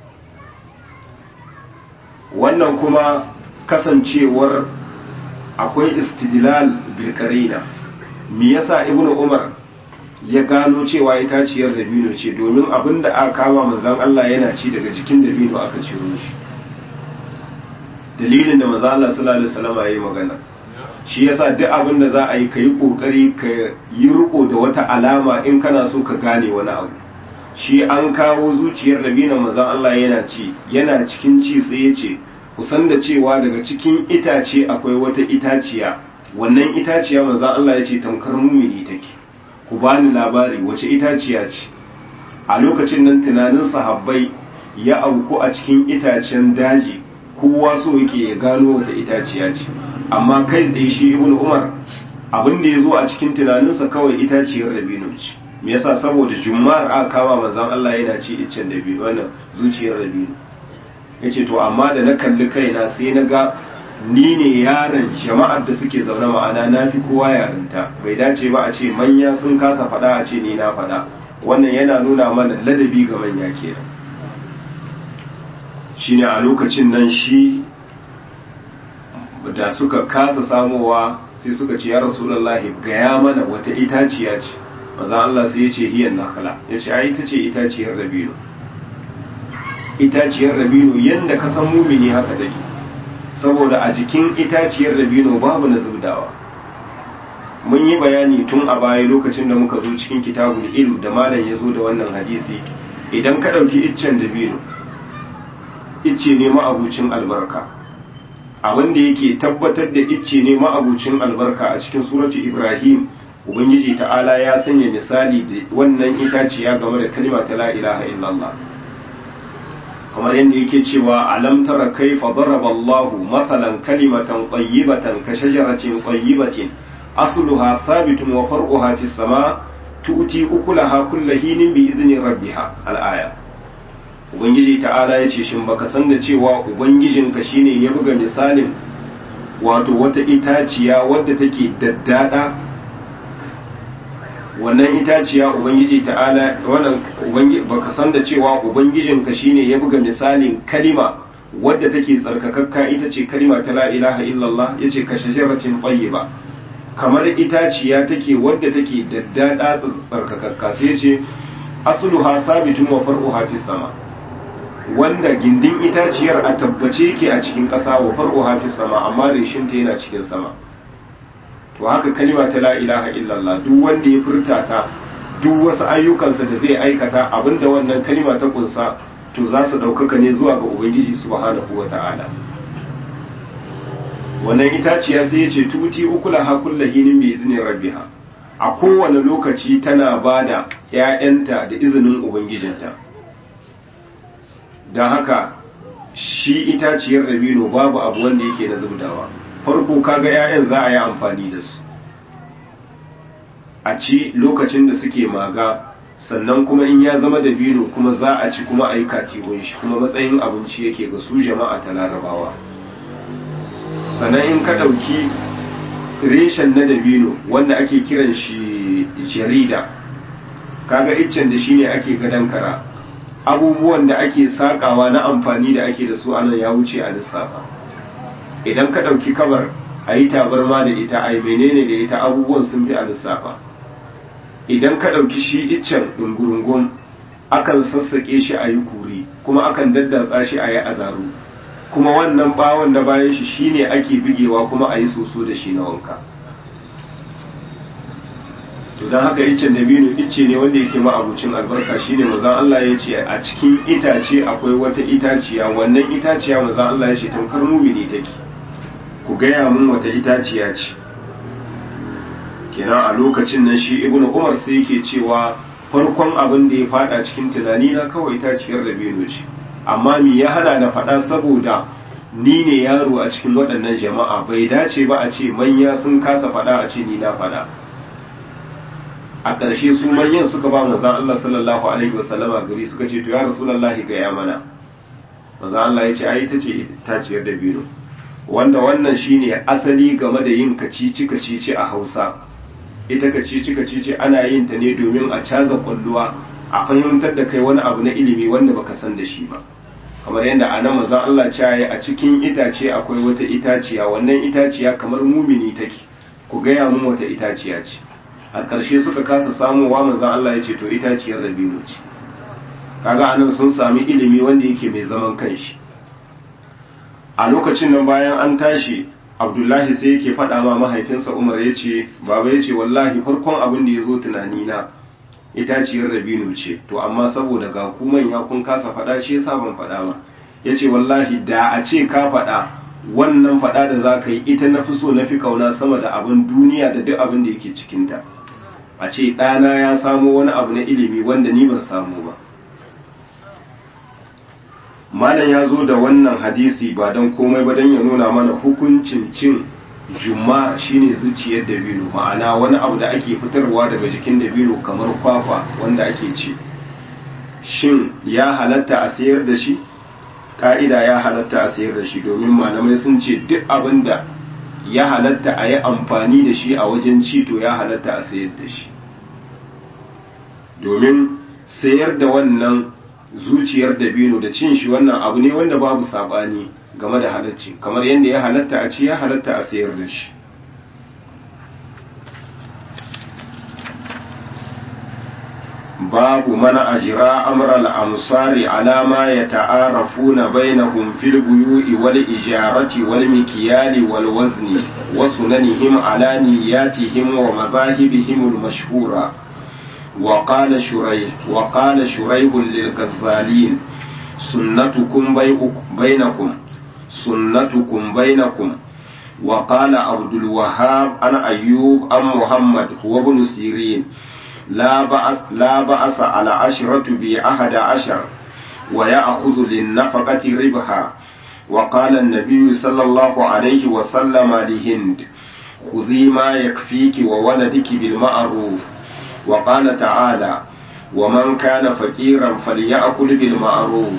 wannan kuma kasancewar akwai istidlal bil qarina me yasa ibnu umar ya gano cewa itaciyar dabino ce domin abin da aka kama manzan Allah yana ci daga jikin dabino aka ciro shi dalilin da manzan Allah sallallahu alaihi wasallam yayi magana shi yasa duk abin da za a yi ka yi kokari ka yi riko da wata alama in kana so ka gane wani abu shi an kawo zuciyar dabino manzan Allah yana ci yana cikin ci sai ya ce kusan da cewa daga cikin itace akwai wata itaciya wannan itaciya manzan Allah ya ce tamkar mumini take ku bani labari wace itaciya ce a lokacin nan tunanin sahabbai ya auku a cikin itacen daji kowa so yake ya gano wata itaciya ce amma kai tsaye shi ibnu umar abin da ya zo a cikin tunaninsa kawai itaciyar dabino ce me yasa saboda jummar aka kama manzon Allah yana ci iccen dabino wannan zuciyar dabino yace to amma da na kalli kaina sai na ga ni ne yaron jama'ar da suke zaune ma'ana na fi kowa yarinta bai dace ba a ce manya sun kasa faɗa a ce ni na faɗa wannan yana nuna mana ladabi ga manya kenan shine a lokacin nan shi da suka kasa samowa sai suka ce ya rasulullahi gaya mana wata itaciya ce maza Allah sai ya ce hiyan nakala ya ce ai ita ce itaciyar dabino itaciyar dabino yanda ka san mumini haka take saboda a jikin itaciyar dabino babu na zubdawa mun yi bayani tun a baya lokacin da muka zo cikin kitabul ilm da malam ya zo da wannan hadisi idan ka ɗauki iccen dabino icce ne ma'abucin albarka abin da yake tabbatar da icce ne ma'abucin albarka a cikin suratu ibrahim ubangiji ta'ala ya sanya misali da wannan itaciya game da kalma ta la ilaha illallah kamar yadda yake cewa alam tara kaifa daraba Allahu masalan kalimatan tayyibatan ka shajaratin tayyibatin asluha thabitun wa far'uha fis sama tu'ti ukulaha kullu hinin bi idni rabbiha al-aya ubangiji ta'ala ya ce shin baka san da cewa ubangijinka shine ya buga misalin wato wata itaciya wadda take daddada wannan itaciya ubangiji ta'ala wannan ubangiji baka san da cewa ubangijinka shine ya buga misalin kalima wadda take tsarkakakka ita ce kalima ta la ilaha illallah yace ka shajaratin tayyiba kamar itaciya take wadda take daddada tsarkakakka sai yace asluha sabitun wa far'uha fis sama wanda gindin itaciyar a tabbace yake a cikin ƙasa wa farko hafi sama amma reshinta yana cikin sama to haka kalima ta la ilaha illallah duk wanda ya furta ta duk wasu ayyukansa da zai aikata abinda wannan kalima ta kunsa to za su ɗaukaka ne zuwa ga ubangiji subhanahu wa ta'ala wannan itaciya sai ya ce tuti ukula ha kullahinin bi izinin rabbiha a kowane lokaci tana bada 'ya'yanta da izinin ubangijinta don haka shi itaciyar dabino babu abu wanda yake na zubdawa farko kaga 'ya'yan za a yi amfani da su a ci lokacin da suke maga sannan kuma in ya zama dabino kuma za a ci kuma a yi katibun shi kuma matsayin abinci yake ga su jama'a ta larabawa sannan in ka ɗauki reshen na dabino wanda ake kiran shi jarida kaga iccen da shine ake gadon kara abubuwan da ake sakawa na amfani da ake da su anan ya wuce a lissafa idan ka ɗauki kabar a yi tabarma da ita a yi menene da ita abubuwan sun fi a lissafa idan ka ɗauki shi iccen ɗungurungun akan sassaƙe shi a yi kuri kuma akan daddatsa shi a yi azaru kuma wannan bawon da bayan shi shine ake bigewa kuma a yi soso da shi na wanka to don haka iccen dabino icce ne wanda yake ma'abucin albarka shine mazan Allah ya ce a cikin itace akwai wata itaciya wannan itaciya mazan Allah ya ce tamkar mumini take ku gaya mun wata itaciya ce kenan a lokacin nan shi ibnu umar sai yake cewa farkon abin da ya fada cikin tunani na kawai itaciyar dabino ce amma me ya hana na faɗa saboda ni ne yaro a cikin waɗannan jama'a bai dace ba a ce manya sun kasa faɗa a ce ni na faɗa a ƙarshe su manyan suka ba manzan Allah sallallahu alaihi wasallama gari suka ce to ya rasulullahi ga ya mana manzan Allah ya ce ai ta ce taciyar da bino wanda wannan shine asali game da yin kacici kacici a Hausa ita kacici kacici ana yin ta ne domin a caza kwalluwa a fahimtar da kai wani abu na ilimi wanda baka san da shi ba kamar yadda a nan manzan Allah ce a cikin itace akwai wata itaciya wannan itaciya kamar mumini take ku gaya mun wata itaciya ce a ƙarshe suka kasa samuwa manzan Allah ya ce to itaciyar rabino ce kaga anan sun sami ilimi wanda yake mai zaman kanshi a lokacin nan bayan an tashi abdullahi sai yake faɗa ma mahaifinsa umar ya ce baba ya ce wallahi farkon abin da ya zo tunanina itaciyar rabino ce to amma saboda ga ku manya kun kasa faɗa shi yasa ban faɗa ba ya ce wallahi da a ce ka faɗa wannan faɗa da za ka yi ita na fi so na fi kauna sama da abin duniya da duk abin da yake cikinta a ce ɗana ya samo wani abu na ilimi wanda ni ban samu ba malam ya zo da wannan hadisi ba don komai ba don ya nuna mana hukuncin cin juma shine zuciyar dabino ma'ana wani abu da ake fitarwa daga jikin dabino kamar kwakwa wanda ake ci shin ya halatta a sayar da shi ka'ida ya halatta a sayar da shi domin malamai sun ce duk abin da ya halatta a yi amfani da shi a wajen ci to ya halatta a sayar da shi domin sayar da wannan zuciyar dabino da cin shi wannan abu ne wanda babu sabani game da halacci kamar yadda ya halatta a ci ya halatta a sayar da shi babu mana ajira amral amsari ala ma yata'arafuna bainahum fil buyu'i wal ijarati wal mikyali wal wazni wa sunanihim ala niyyatihim wa madahibihim al mashhura wa qala shurayh wa qala shurayh lil ghazalin sunnatukum bainakum sunnatukum bainakum وقال عبد الوهاب عن أيوب عن محمد هو ابن سيرين لا بأس لا بأس على عشرة بأحد عشر ويأخذ للنفقة ربحا وقال النبي صلى الله عليه وسلم لهند خذي ما يكفيك وولدك بالمعروف وقال تعالى ومن كان فقيرا فليأكل بالمعروف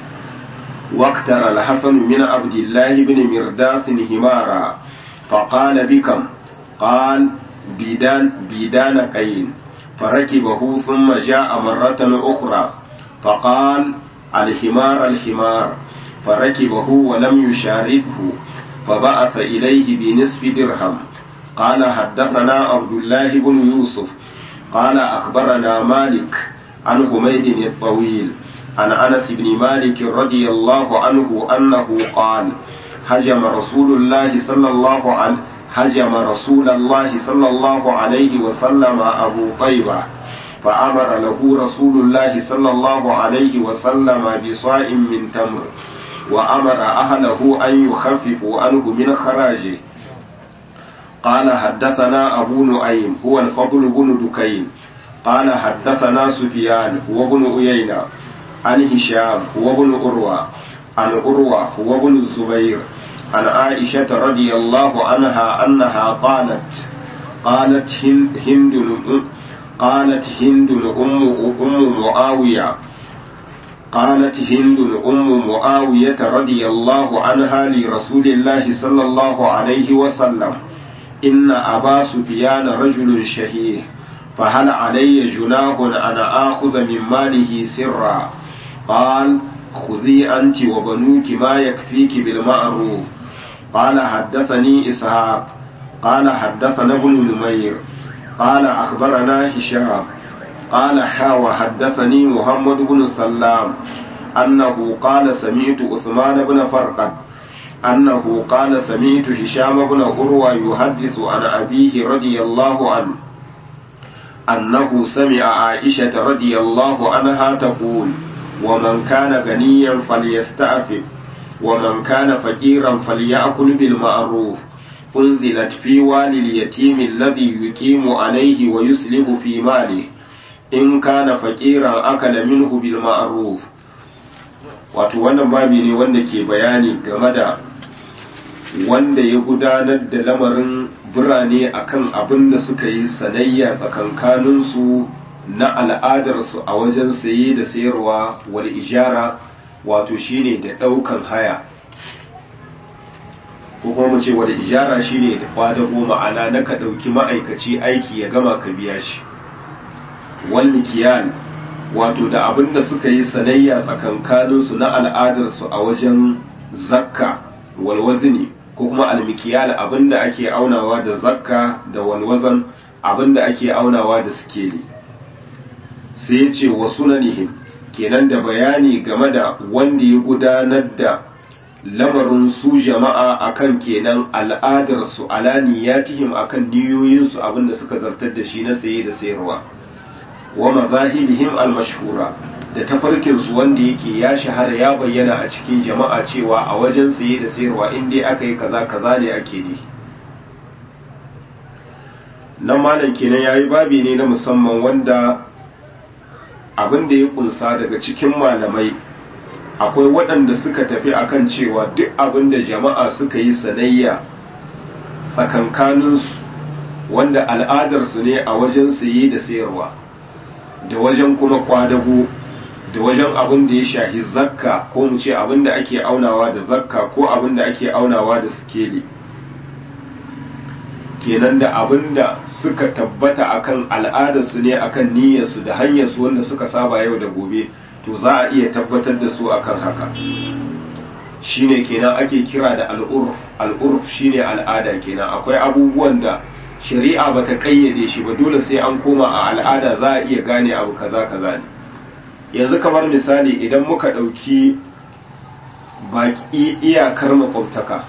واقتر الحسن من عبد الله بن مرداس همارا فقال بكم قال بيدان بيدان قين فركبه ثم جاء مرة أخرى فقال الحمار الحمار فركبه ولم يشاركه فبعث إليه بنصف درهم قال حدثنا عبد الله بن يوسف قال أخبرنا مالك عن حميد الطويل عن أنس بن مالك رضي الله عنه أنه قال هجم رسول الله صلى الله عليه هجم رسول الله صلى الله عليه وسلم أبو طيبة فأمر له رسول الله صلى الله عليه وسلم بصاع من تمر وأمر أهله أن يخففوا عنه من خراجه قال حدثنا أبو نعيم هو الفضل بن دكين قال حدثنا سفيان هو بن أيينة عن هشام هو بن أروى عن أروى هو بن الزبير عن عائشة رضي الله عنها أنها قالت قالت هند, هند قالت هند أم أم معاوية قالت هند أم معاوية رضي الله عنها لرسول الله صلى الله عليه وسلم إن أبا سفيان رجل شهيه فهل علي جناح أن آخذ من ماله سرا قال خذي أنت وبنوك ما يكفيك بالمعروف قال حدثني إسحاق قال حدثنا ابن نمير قال أخبرنا هشام قال حاوى حدثني محمد بن سلام أنه قال سمعت عثمان بن فرقد أنه قال سمعت هشام بن عروة يحدث عن أبيه رضي الله عنه أنه سمع عائشة رضي الله عنها تقول ومن كان غنيا فليستعفف ومن كان فقيرا فليأكل بالمعروف أنزلت في والي اليتيم الذي يقيم عليه ويسلف في ماله إن كان فقيرا أكل منه بالمعروف wato wannan babi ne wanda ke bayani game da wanda ya gudanar da lamarin birane akan abin da suka yi sanayya tsakankaninsu na al'adarsu a wajen saye da sayarwa wal ijara wato shine da ɗaukan haya ko kuma mu ce wal ijara shine da kwadago ma'ana na ka ɗauki ma'aikaci aiki ya gama ka biya shi wal mikiyal wato da abin da suka yi sanayya tsakankaninsu na al'adarsu a wajen zakka walwazini ko kuma almikiyal abin da ake aunawa da zakka da walwazan abin da ake aunawa da sikeli sai ya ce wa sunanihim kenan da bayani game da wanda ya gudanar da lamarin su jama'a akan kenan al'adarsu alaniyatihim akan niyoyinsu abin da suka zartar da shi na saye da sayarwa wa mazahibihim al-mashhura da tafarkinsu wanda yake ya shahara ya bayyana a cikin jama'a cewa a wajen saye da sayarwa in dai aka yi kaza kaza ne ake ne nan malam kenan yayi babi ne na musamman wanda abin da ya kunsa daga cikin malamai akwai waɗanda suka tafi akan cewa duk abin da jama'a suka yi sanayya tsakankaninsu wanda al'adarsu ne a wajen saye da sayarwa da wajen kuma kwadago da wajen abin da ya shahi zakka ko mu ce abin da ake aunawa da zakka ko abin da ake aunawa da sikeli kenan da abin da suka tabbata akan al'adarsu ne akan niyyarsu da hanyarsu wanda suka saba yau da gobe to za a iya tabbatar da su akan haka shine kenan ake kira da al'urf al'urf shine al'ada kenan akwai abubuwan da shari'a bata kayyade shi ba dole sai an koma a al'ada za a iya gane abu kaza kaza ne yanzu kamar misali idan muka ɗauki baki iyakar makwabtaka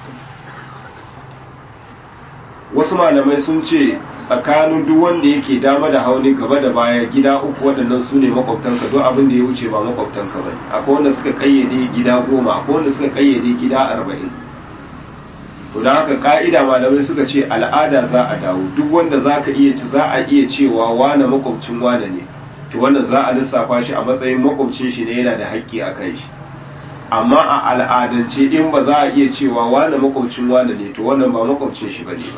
wasu malamai sun ce tsakanin duk wanda yake dama da hauni gaba da baya gida uku waɗannan su ne makwabtanka duk abin da ya wuce ba makwabtanka ba akwai wanda suka kayyade gida goma akwai wanda suka kayyade gida arba'in to da haka ka'ida malamai suka ce al'ada za a dawo duk wanda za ka iya ci za a iya cewa wane makwabcin wane ne to wannan za a lissafa shi a matsayin makwabcin shi ne yana da haƙƙi a kan shi amma a al'adance in ba za a iya cewa wane makwabcin wane ne to wannan ba makwabcin shi bane ba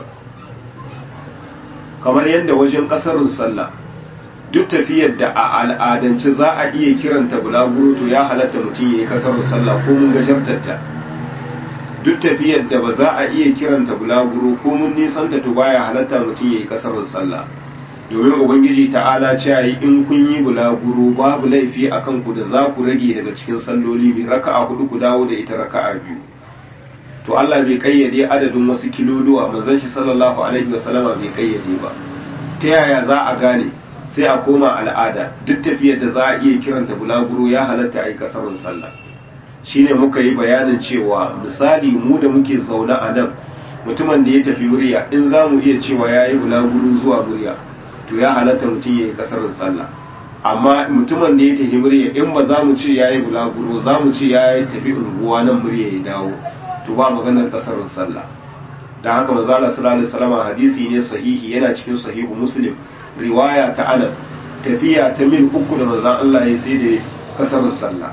kamar yadda wajen ƙasarin sallah duk tafiyar da a al'adance za a iya kiranta bulaguro to ya halatta mutum ya yi ƙasarin sallah ko mun gashartarta duk tafiyar da ba za a iya kiranta bulaguro ko mun nisanta to baya halatta mutum ya yi ƙasarin sallah domin ubangiji ta'ala cewa yi in kun yi bulaguro babu laifi a kanku da za ku rage daga cikin salloli bi raka'a hudu ku dawo da ita raka'a biyu to Allah bai kayyade adadin wasu kiloluwa manzon shi sallallahu alaihi wasallama bai kayyade ba ta yaya za a gane sai a koma al'ada duk tafiyar da za a iya kiranta bulaguro ya halatta a yi kasarun sallah shine muka yi bayanin cewa misali mu da muke zaune a nan mutumin da ya tafi murya in za mu iya cewa ya yi bulaguro zuwa murya to ya halatta mutum ya yi kasarin sallah amma mutumin da ya tafi murya in ba za mu ce ya yi bulaguro za mu ce ya yi tafi unguwa nan murya ya dawo to ba maganar kasarin sallah da haka manzala sallallahu alaihi wasallam hadisi ne sahihi yana cikin sahihu muslim riwaya ta Anas tafiya ta mil uku da manzon Allah ya sai da kasarin sallah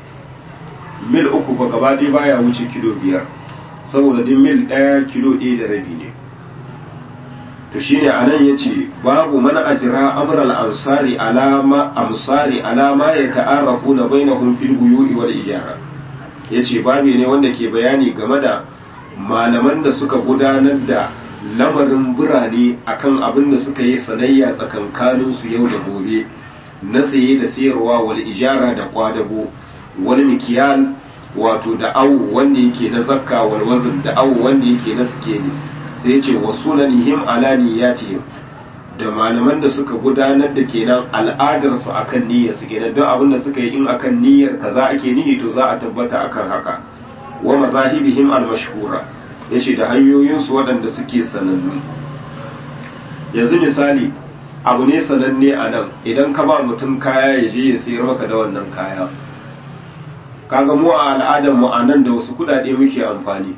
mil uku ba gaba ɗaya baya wuce kilo biyar saboda duk mil ɗaya kilo ɗaya da rabi ne to shine anan yace babu man ajra amr al ansari alama amsari alama ya ta'arrafu na bainahum fil buyu'i wal ijara yace babu ne wanda ke bayani game da malaman da suka gudanar da lamarin birane akan abin da suka yi sanayya tsakankanin su yau da gobe na saye da sayarwa wal ijara da kwadago wal mikiyal wato da awu wanda yake na zakka wal wazn da awu wanda yake na sikeli sai ya ce wa sunanihim ala niyyatihim da malaman da suka gudanar da kenan al'adar su akan niyyar su kenan don abin da suka yi in akan niyyar kaza ake nihi to za a tabbata akan haka wa mazahibihim al-mashhura yace da hanyoyin su waɗanda suke sanannu yanzu misali abu ne sananne a nan idan ka ba mutum kaya ya je ya sayar maka da wannan kaya kaga mu a al'adar mu a nan da wasu kudade muke amfani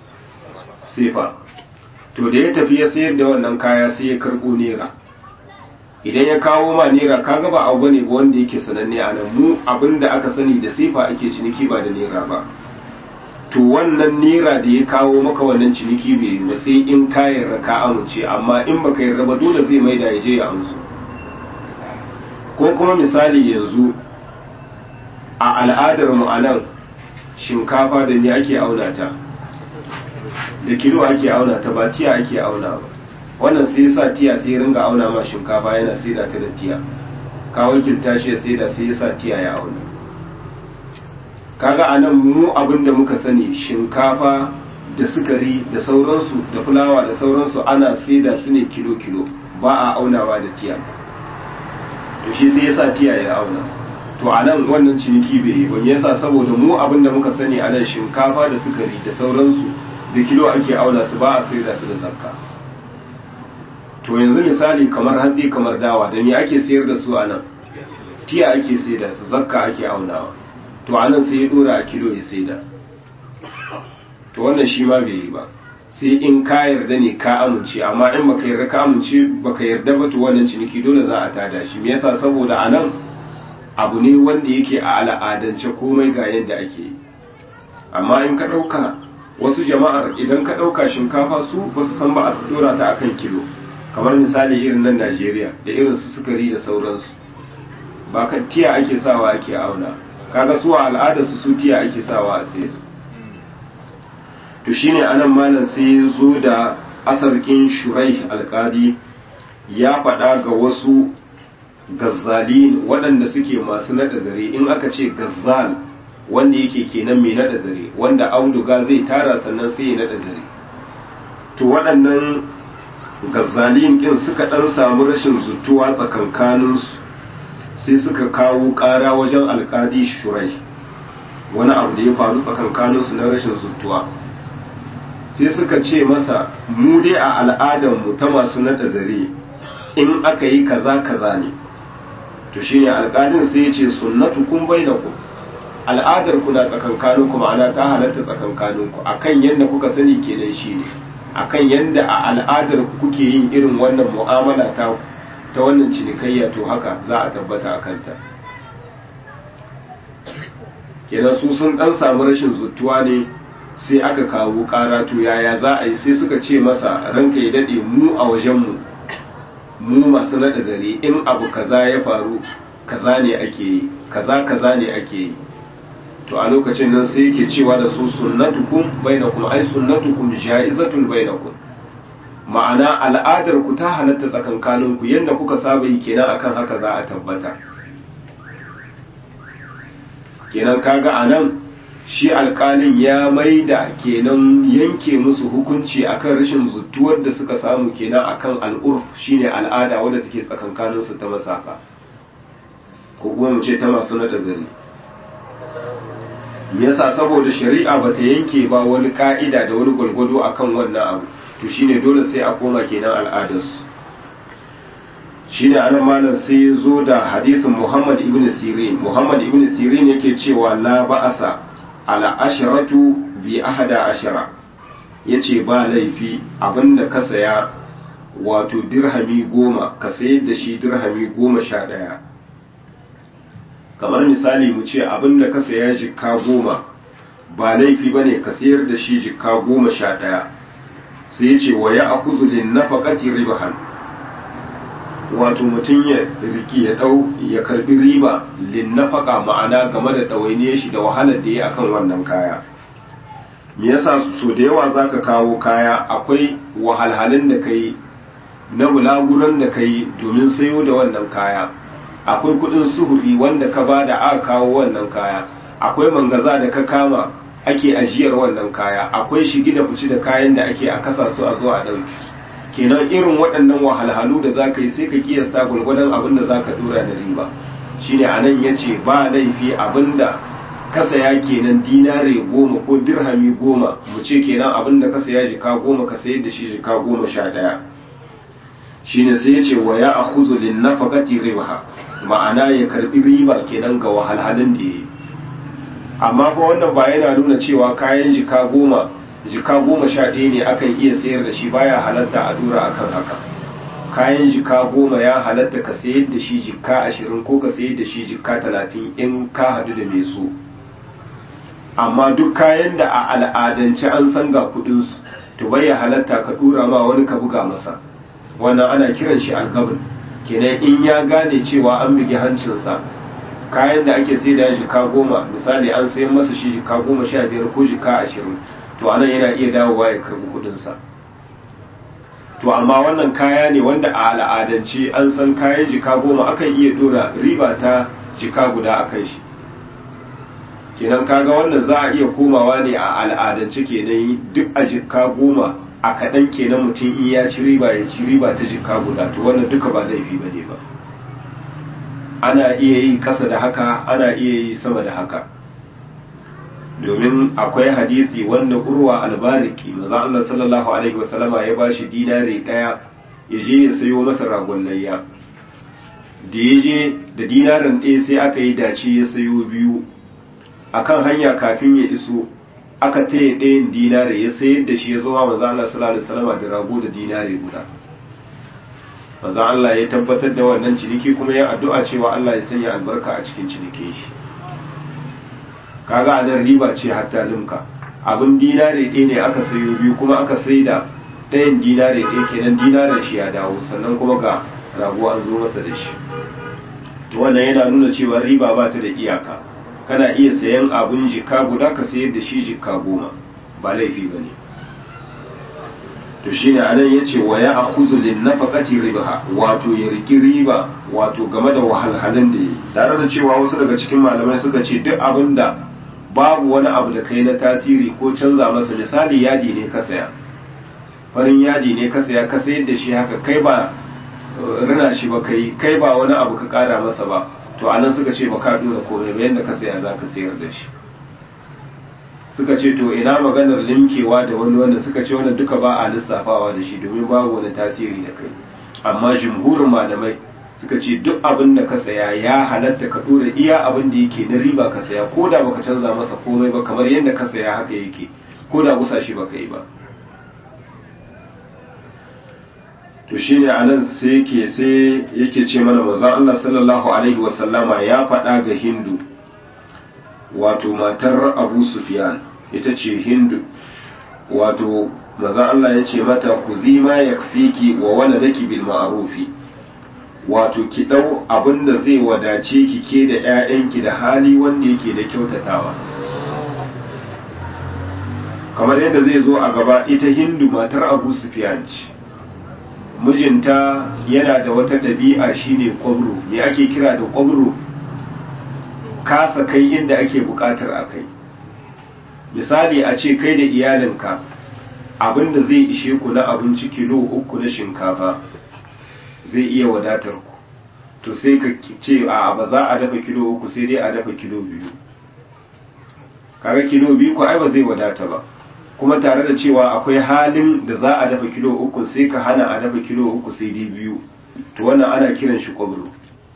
sefa to da ya tafi ya sayar da wannan kaya sai ya karbo nera idan ya kawo ma nera kaga ba abu bane ba wanda yake sananne a nan mu abinda aka sani da sefa ake ciniki ba da nera ba to wannan nera da ya kawo maka wannan ciniki bai yi ba sai in ka yarda ka amince amma in baka yarda ba dole zai maida ya je ya amsu ko kuma misali yanzu a al'adar mu a nan shinkafa da ni ake auna ta da kilo ake auna ta ba tiya ake auna ba wannan sai sa tiya sai ringa auna ma shinkafa yana saida ta da tiya ka wakilta shi ya saida sai ya sa tiya ya auna kaga anan mu abin da muka sani shinkafa da sukari da sauransu da fulawa da sauransu ana saida su ne kilo kilo ba a aunawa da tiya to shi sai ya sa tiya ya auna to a nan wannan ciniki bai yi ba yasa saboda mu abin da muka sani a nan shinkafa da sukari da sauransu da kilo ake auna su ba a sai da su da zakka to yanzu misali kamar hatsi kamar dawa da me ake sayar da su a nan tiya ake sai da su zakka ake aunawa to a nan sai ya dora a kilo ya sai da to wannan shi ma bai yi ba sai in ka yarda ne ka amince amma in baka yarda ka amince baka yarda ba to wannan ciniki dole za a tada shi me yasa saboda a nan abu ne wanda yake a al'adance komai ga yadda ake yi amma in ka ɗauka wasu jama'ar idan ka ɗauka shinkafa su ba su san ba a dora ta akan kilo kamar misali irin nan najeriya da irin su sukari da sauransu ba kan tiya ake sawa ake auna kaga su a al'adarsu su tiya ake sawa a sayar to shine anan malam sai ya zo da asarkin shurai alkadi ya faɗa ga wasu gazzalin waɗanda suke masu naɗa zare in aka ce gazzal wanda yake kenan mai naɗa zare wanda auduga zai tara sannan sai ya naɗa zare to waɗannan gazzalin ƙin suka ɗan samu rashin zutuwa tsakankaninsu sai suka kawo ƙara wajen alƙadi shurai wani abu da ya faru tsakankaninsu na rashin zutuwa sai suka ce masa mu dai a al'adarmu ta masu naɗa zare in aka yi kaza kaza ne to shine alƙalin sai ya ce sunnatu kun bainakum al'adar ku na tsakankaninku ma'ana ta halatta tsakankaninku akan yadda kuka sani kenan shine akan yadda a al'adar kuke yin irin wannan mu'amala ta ta wannan cinikayya to haka za a tabbata a kanta kenan su sun dan samu rashin zuttuwa ne sai aka kawo ƙara to yaya za a yi sai suka ce masa ranka ya daɗe mu a wajenmu mu masu naɗa zare in abu kaza ya faru kaza ne ake yi kaza kaza ne ake yi to a lokacin nan sai yake cewa da su sunnatukum bainakum ai sunnatukum ja'izatul bainakum ma'ana al'adar ku ta halatta tsakankanin ku yanda kuka saba yi kenan akan haka za a tabbata kenan kaga anan shi alƙalin ya maida kenan yanke musu hukunci akan rashin zutuwar da suka samu kenan akan al'urf shine al'ada wadda take tsakankanin su ta masaka ko kuma mu ce ta masu nada zane me yasa saboda shari'a bata yanke ba wani ka'ida da wani gwalgwado akan wannan abu to shine dole sai a koma kenan al'adarsu shine anan malam sai ya zo da hadisin Muhammad ibn Sirin Muhammad ibn Sirin yake cewa la ba'asa ala asharatu bi ahada ashara yace ba laifi abinda ka saya wato dirhami goma ka sayar da shi dirhami goma sha ɗaya kamar misali mu ce abinda ka saya jikka goma ba laifi bane ka sayar da shi jikka goma sha ɗaya sai yace wa ya akuzu lin nafaqati ribahan wato mutum ya riki ya dau ya karbi riba lin nafaka ma'ana game da ɗawainiyar shi da wahalar da ya akan wannan kaya me yasa so da yawa zaka kawo kaya akwai wahalhalun da kai na bulaguran da kai domin sayo da wannan kaya akwai kudin suhuri wanda ka bada aka kawo wannan kaya akwai mangaza da ka kama ake ajiyar wannan kaya akwai shigi da fici da kayan da ake a kasa su a zo a ɗauki kenan irin waɗannan wahalhalu da za ka yi sai ka kiyasta gwargwadon abin da za ka dora da riba shine a nan ya ce ba laifi abin da ka saya kenan dinare goma ko dirhami goma mu ce kenan abin da ka saya jika goma ka sayar da shi jika goma sha ɗaya shine sai ya ce wa ya akhuzu lin nafaqati riba ma'ana ya karbi riba kenan ga wahalhalun da yi amma fa wannan ba yana nuna cewa kayan jika goma jika goma sha ɗaya ne akan iya sayar da shi baya halatta a dura akan haka kayan jika goma ya halatta ka sayar da shi jika ashirin ko ka sayar da shi jika talatin in ka hadu da mai so amma duk kayan da a al'adance an san ga kudinsu to bai halatta ka dura ma wani ka buga masa wannan ana kiran shi algabin kenan in ya gane cewa an bugi hancinsa kayan da ake sai da jika goma misali an sayan masa shi jika goma sha biyar ko jika ashirin to anan yana iya dawowa ya karbi kudinsa to amma wannan kaya ne wanda a al'adance an san kayan jika goma akan iya dora riba ta jika guda a kai shi kenan kaga wannan za a iya komawa ne a al'adance kenan duk a jika goma a kaɗan kenan mutum in ya ci riba ya ci riba ta jika guda to wannan duka ba laifi ba ne ba ana iya yi kasa da haka ana iya yi sama da haka domin akwai hadisi wanda urwa albariki maza Allah sallallahu alaihi wasallama ya bashi dinari daya ya je ya sayo masa ragon layya da ya je da dinarin ɗaya sai aka yi dace ya sayo biyu akan hanya kafin ya iso aka taya ɗayan dinari ya sayar da shi ya zama maza Allah sallallahu alaihi wasallama da rago da dinari guda maza Allah ya tabbatar da wannan ciniki kuma ya addu'a cewa Allah ya sanya albarka a cikin cinikin shi kaga a nan riba ce hatta limka abin dinare ɗaya ne aka sayo biyu kuma aka sai da ɗayan dinare ɗaya kenan dinaren shi ya dawo sannan kuma ga rago an zo masa da shi to wannan yana nuna cewa riba ba ta da iyaka kana iya sayan abin jika guda ka sayar da shi jika goma ba laifi ba ne to shine anan yace wa ya akhuzu lin nafaqati ribaha wato ya riki riba wato game da wahalhalun da yi tare da cewa wasu daga cikin malamai suka ce duk abinda babu wani abu da kai na tasiri ko canza masa misali yadi ne ka saya farin yadi ne ka saya ka sayar da shi haka kai ba rina shi ba kai kai ba wani abu ka kara masa ba to anan suka ce ba ka dora komai ba yanda ka saya za ka sayar da shi suka ce to ina maganar limkewa da wani wanda suka ce wannan duka ba a lissafawa da shi domin babu wani tasiri da kai amma jumhurin malamai suka ce duk abin da ka saya ya halatta ka dora iya abin da yake na riba ka saya ko da baka canza masa komai ba kamar yadda ka saya haka yake ko da gusa shi baka yi ba to shine anan sai yake sai yake ce mana manzon Allah sallallahu alaihi wasallama ya faɗa ga Hindu wato matar Abu Sufyan ita ce Hindu wato manzon Allah ya ce mata ku zima yakfiki wa waladaki bil ma'rufi wato ki dau abinda zai wadace ki ke da ƴaƴanki da hali wanda yake da kyautatawa kamar yadda zai zo a gaba ita Hindu matar Abu Sufyan ce mijinta yana da wata ɗabi'a shine kwabro me ake kira da kwabro kasa kai inda ake buƙatar a kai misali a ce kai da iyalinka abinda zai ishe ku na abinci kilo uku na shinkafa zai iya wadatar ku to sai ka ce a ba za a dafa kilo uku sai dai a dafa kilo biyu kaga kilo biyu ku ai ba zai wadata ba kuma tare da cewa akwai halin da za a dafa kilo uku sai ka hana a dafa kilo uku sai dai biyu to wannan ana kiran shi kwabro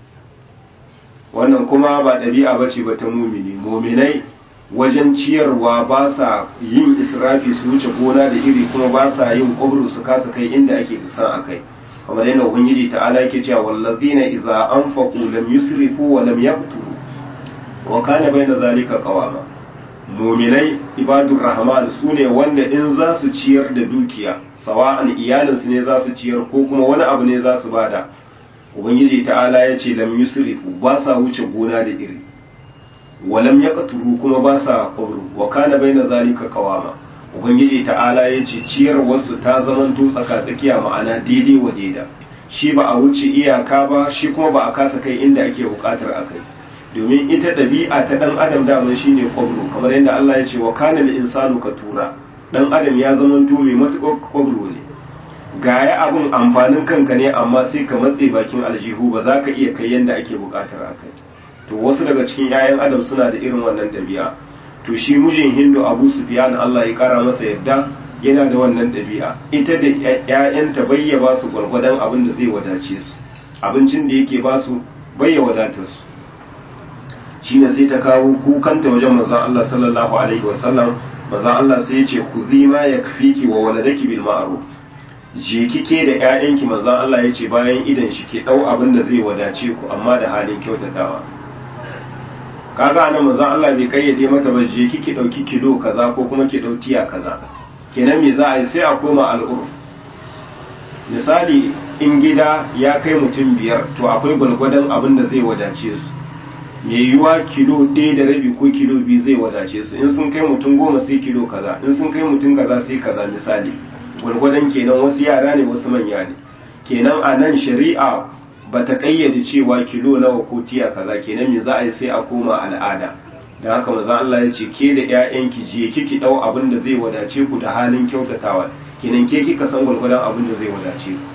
wannan kuma ba ɗabi'a ba ce ba ta mumini muminai wajen ciyarwa ba sa yin israfi su wuce gona da iri kuma ba sa yin kwabro su kasa kai inda ake san a kai kamar yadda ubangiji ta'ala yake cewa wallazina idza anfaqu lam yusrifu wa lam yaqturu wa kana bayna zalika qawama muminai ibadur rahman su ne wanda in za su ciyar da dukiya sawa'an iyalinsu ne za su ciyar ko kuma wani abu ne za su bada ubangiji ta'ala ya ce lam yusrifu ba sa wuce gona da iri walam yaqturu kuma ba sa qabru wa kana baina zalika qawama ubangiji ta'ala ya ce ciyar wasu ta zamanto tsaka tsakiya ma'ana daidai wa daida shi ba a wuce iyaka ba shi kuma ba a kasa kai inda ake bukatar a kai domin ita ɗabi'a ta ɗan adam daman shine kwabro kamar yadda Allah ya ce wa kana da insanu ka tura ɗan adam ya zamanto mai matuƙar kwabro ne gaya abun amfanin kanka ne amma sai ka matse bakin aljihu ba za ka iya kai yadda ake buƙatar a kai to wasu daga cikin 'ya'yan adam suna da irin wannan ɗabi'a to shi mijin hindu abu sufyan Allah ya kara masa yadda yana da wannan ɗabi'a ita da 'ya'yanta bayya ba su gwargwadon abin da zai wadace su abincin da yake ba su bayya wadatar su shine sai ta kawo kukanta wajen manzon Allah sallallahu alaihi wasallam manzon Allah sai ya ce ku zima ya kafiki wa waladaki bil ma'ruf je kike da ƴaƴanki manzon Allah ya ce bayan idan shi ke dau abin da zai wadace ku amma da halin kyautatawa kaga anan manzon Allah bai kayyade mata ba je kike dauki kilo kaza ko kuma ki dau tiya kaza kenan me za a yi sai a koma al'urf misali in gida ya kai mutum biyar to akwai gwalgwadon abin da zai wadace su mai yiwuwa kilo ɗaya da rabi ko kilo biyu zai wadace su in sun kai mutum goma sai kilo kaza in sun kai mutum kaza sai kaza misali gwargwadon kenan wasu yara ne wasu manya ne kenan a nan shari'a ba ta ƙayyade cewa kilo nawa ko tiya kaza kenan me za a yi sai a koma al'ada don haka maza Allah ya ce ke da ƴaƴanki je kiki ɗau abin da zai wadace ku da halin kyautatawa kenan ke kika san gwargwadon abin da zai wadace ku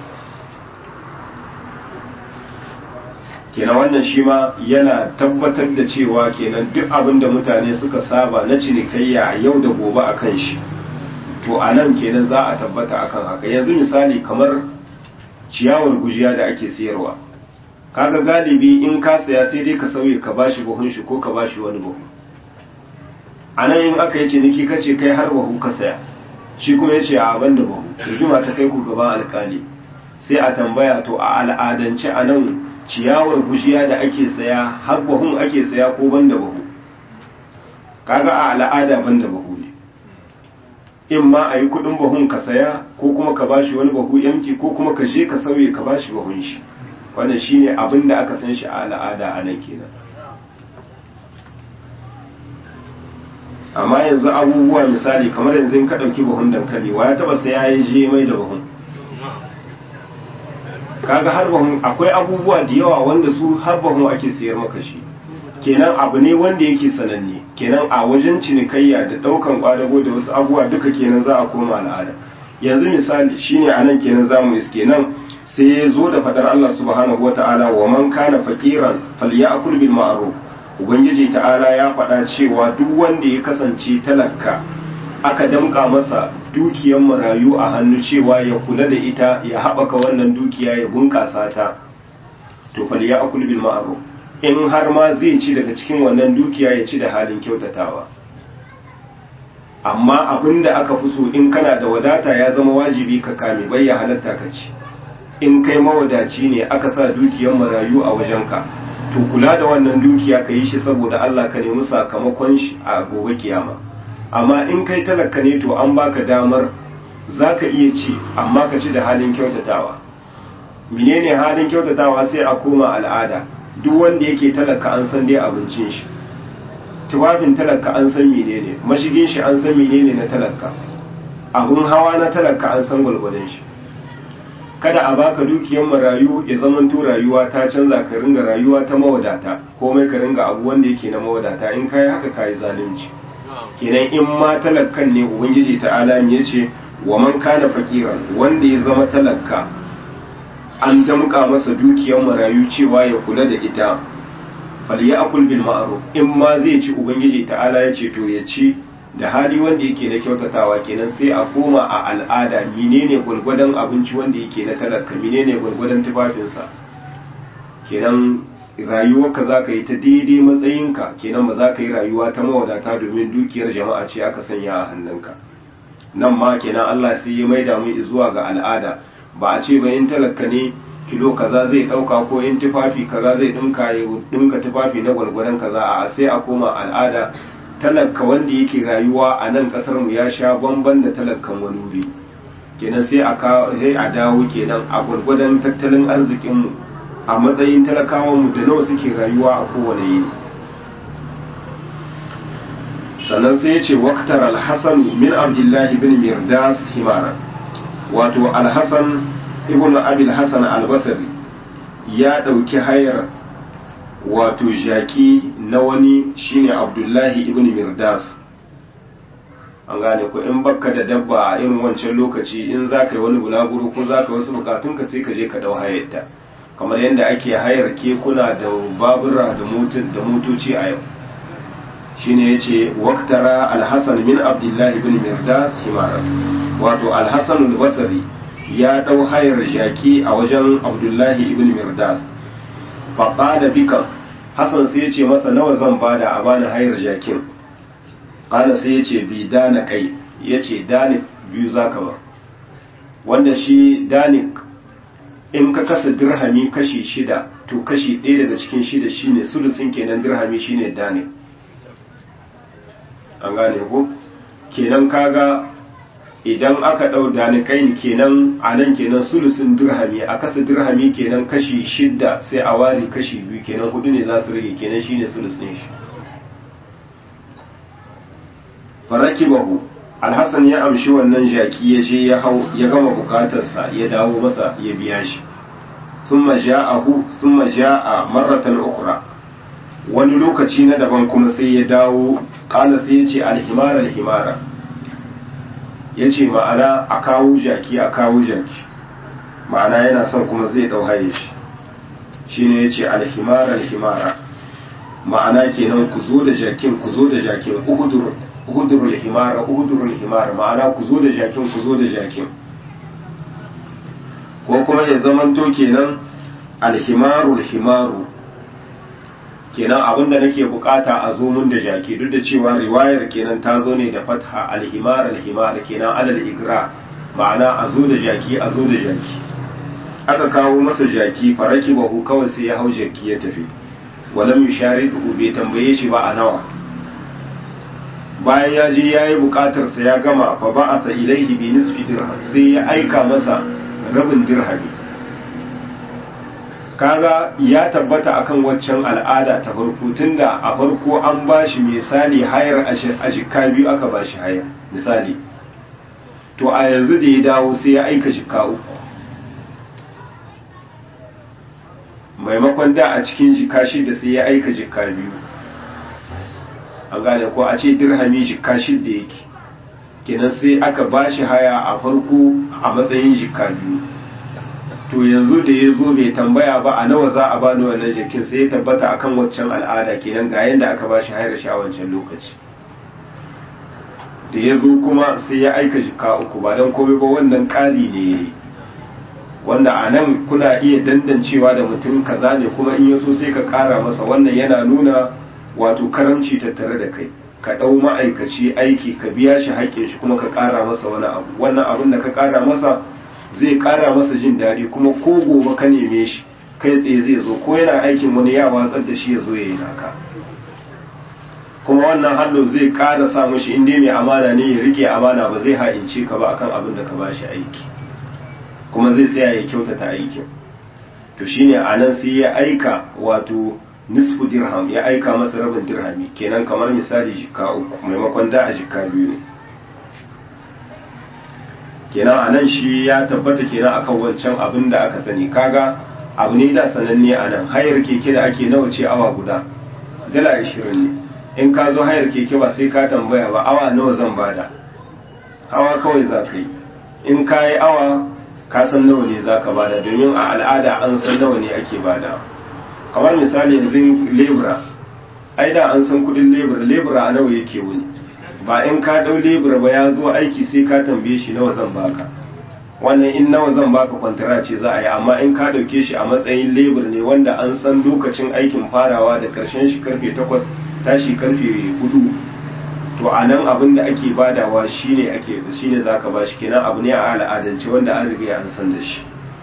kenan wannan shi ma yana tabbatar da cewa kenan duk abin da mutane suka saba na cinikayya yau da gobe a kan shi to a nan kenan za a tabbata akan haka yanzu misali kamar ciyawar gujiya da ake sayarwa kaga galibi in ka saya sai dai ka sauye ka bashi buhun shi ko ka bashi wani buhu a nan in aka yi ciniki ka ce kai har buhu ka saya shi kuma ya ce a abin da buhu rigima ta kai ku gaban alkali sai a tambaya to a al'adance a nan ciyawar bushiya da ake saya har bahun ake saya ko banda bahu kaga a al'ada banda bahu ne in ma a yi kudin bahun ka saya ko kuma ka bashi wani bahu yanki ko kuma ka je ka sauye ka bashi bahun shi wannan shine abin da aka san shi a al'ada a nan kenan amma yanzu abubuwa misali kamar yanzu in ka ɗauki buhun dankali wa ya taɓa sai ya yi je mai da buhun kaga har buhun akwai abubuwa da yawa wanda su har buhun ake sayar maka shi kenan abu ne wanda yake sananne kenan a wajen cinikayya da ɗaukan kwadago da wasu abubuwa duka kenan za a koma al'ada yanzu misali shine anan kenan zamu iske nan sai ya zo da fadar Allah subhanahu wata'ala wa man kana faqiran falyakul bil ma'ruf ubangiji ta'ala ya faɗa cewa duk wanda ya kasance talaka aka damka masa dukiyar marayu a hannu cewa ya kula da ita ya haɓaka wannan dukiya ya bunƙasa ta to falyakul bil ma'ruf in har ma zai ci daga cikin wannan dukiya ya ci da halin kyautatawa amma abin da aka fi so in kana da wadata ya zama wajibi ka kame bai ya halatta ka ci in kai mawadaci ne aka sa dukiyar marayu a wajenka to kula da wannan dukiya ka yi shi saboda Allah ka nemi sakamakon shi a gobe kiyama amma in kai talaka ne to an baka damar za ka iya ci amma ka ci da halin kyautatawa menene halin kyautatawa sai a koma al'ada duk wanda yake talaka an san dai abincin shi tufafin talaka an san menene mashigin shi an san menene na talaka abun hawa na talaka an san gwalgwadon shi kada a baka dukiyar marayu ya zamanto rayuwa ta canza ka ringa rayuwa ta mawadata komai ka ringa abu wanda yake na mawadata in kai haka kai zalunci kenan in ma talakkan ne ubangiji ta'ala ya ce wa man kana faqiran wanda ya zama talaka an damƙa masa dukiyar marayu cewa ya kula da ita falyakul bil ma'ruf in ma zai ci ubangiji ta'ala ya ce to ya ci da hali wanda yake na kyautatawa kenan sai a koma a al'ada menene gwargwadon abinci wanda yake na talaka menene gwargwadon tufafinsa kenan rayuwarka za ka yi ta daidai matsayinka kenan ba za ka yi rayuwa ta mawadata domin dukiyar jama'a ce aka sanya a hannunka nan ma kenan Allah sai ya maida mu zuwa ga al'ada ba a ce ba in talaka ne kilo kaza zai dauka ko in tufafi kaza zai dinka ya dinka tufafi na gwargwadon kaza a sai a koma al'ada talaka wanda yake rayuwa a nan kasar mu ya sha bamban da talakan wani wuri kenan sai a sai a dawo kenan a gwargwadon tattalin arzikin mu a matsayin talakawan mu da nawa suke rayuwa a kowane yini sannan sai ya ce waktar alhassan min abdullahi bin mirdas himara wato alhassan ibn abil hassan albasari ya ɗauki hayar wato jaki na wani shine abdullahi ibn mirdas an gane ko in bakka da dabba a irin wancan lokaci in za ka yi wani bulaguro ko za ka wasu bukatunka sai ka je ka dau hayarta kamar yadda ake hayar kekuna da babura da motoci a yau shine yace waqtara al-hasan min abdullahi ibn mirdas himara wato al-hasan al-basri ya dau hayar jaki a wajen abdullahi ibn mirdas faqala bika hasan sai yace masa nawa zan bada a bani hayar jakin qala sai yace bi dana kai yace dani biyu zaka ba wanda shi danik in ka kasa dirhami kashi shida to kashi ɗaya daga cikin shida shine sulusin kenan dirhami shine danik an gane ko kenan kaga idan aka ɗau danikai kenan a nan kenan sulusin dirhami a kasa dirhami kenan kashi shidda sai a ware kashi biyu kenan hudu ne za su rage kenan shine sulusin shi faraki bahu alhassan ya amshi wannan jaki ya je ya hau ya gama bukatarsa ya dawo masa ya biya shi thumma ja'ahu thumma ja'a marratan ukhra wani lokaci na daban kuma sai ya dawo kala sai ya ce alhimara alhimara ya ce ma'ana a kawo jaki a kawo jaki ma'ana yana son kuma zai dau haye shi shine ya ce alhimara alhimara ma'ana kenan ku zo da jakin ku zo da jakin uhudurul himara uhudurul himara ma'ana ku zo da jakin ku zo da jakin ko kuma ya zamanto kenan alhimarul himaru kenan abin da nake bukata a zo mun da jaki duk da cewa riwayar kenan ta zo ne da fatha alhimar alhimar kenan alal igra ma'ana a zo da jaki a zo da jaki aka kawo masa jaki faraki bahu kawai sai ya hau jaki ya tafi walam yusharidu bai tambaye shi ba a nawa bayan ya je ya yi bukatarsa ya gama fa ba'asa ilaihi bi nisfi dirham sai ya aika masa rabin dirhami kaga ya tabbata akan waccan al'ada ta farko tunda a farko an bashi misali hayar a jikka biyu aka bashi hayar misali to a yanzu da ya dawo sai ya aika jikka uku maimakon da a cikin jikka shida sai ya aika jikka biyu an gane ko a ce dirhami jikka shida yake kenan sai aka bashi haya a farko a matsayin jikka biyu to yanzu da ya zo bai tambaya ba a nawa za a bani wannan jikin sai ya tabbata akan waccan al'ada kenan ga yanda aka bashi hayar shi a wancan lokaci da ya zo kuma sai ya aika jika uku ba don komai ba wannan ƙari ne ya yi wanda a nan kuna iya dandancewa da mutum kaza ne kuma in ya so sai ka ƙara masa wannan yana nuna wato karamci tattare da kai ka ɗau ma'aikaci aiki ka biya shi haƙƙin shi kuma ka ƙara masa wani abu wannan abin da ka ƙara masa zai ƙara masa jin daɗi kuma ko gobe ka neme shi kai tsaye zai zo ko yana aikin wani ya watsar da shi ya zo ya yi naka kuma wannan hallo zai ƙara sa mashi inda mai amana ne ya rike amana ba zai ha'ince ka ba akan abin da ka ba shi aiki kuma zai tsaya ya kyautata aikin to shine a nan sai ya aika wato nisfu dirham ya aika masa rabin dirhami kenan kamar misali jika uku maimakon da a jika biyu ne kenan a nan shi ya tabbata kenan akan wancan abin da aka sani kaga abu ne da sananne a nan hayar keke da ake nawa ce awa guda dala ashirin ne in ka zo hayar keke ba sai ka tambaya ba awa nawa zan bada hawa kawai za ka yi in ka yi awa ka san nawa ne za ka bada domin a al'ada an san nawa ne ake bada kamar misali yanzu lebura ai da an san kudin lebura lebura a nawa yake wuni ba in ka dau lebura ba ya zo aiki sai ka tambaye shi nawa zan baka wannan in nawa zan baka kwantara ce za a yi amma in ka dauke shi a matsayin lebur ne wanda an san lokacin aikin farawa da karshen shi karfe takwas tashi karfe hudu to a nan abin da ake badawa shine ake shine zaka ba shi kenan abu ne a al'adance wanda an riga an san da shi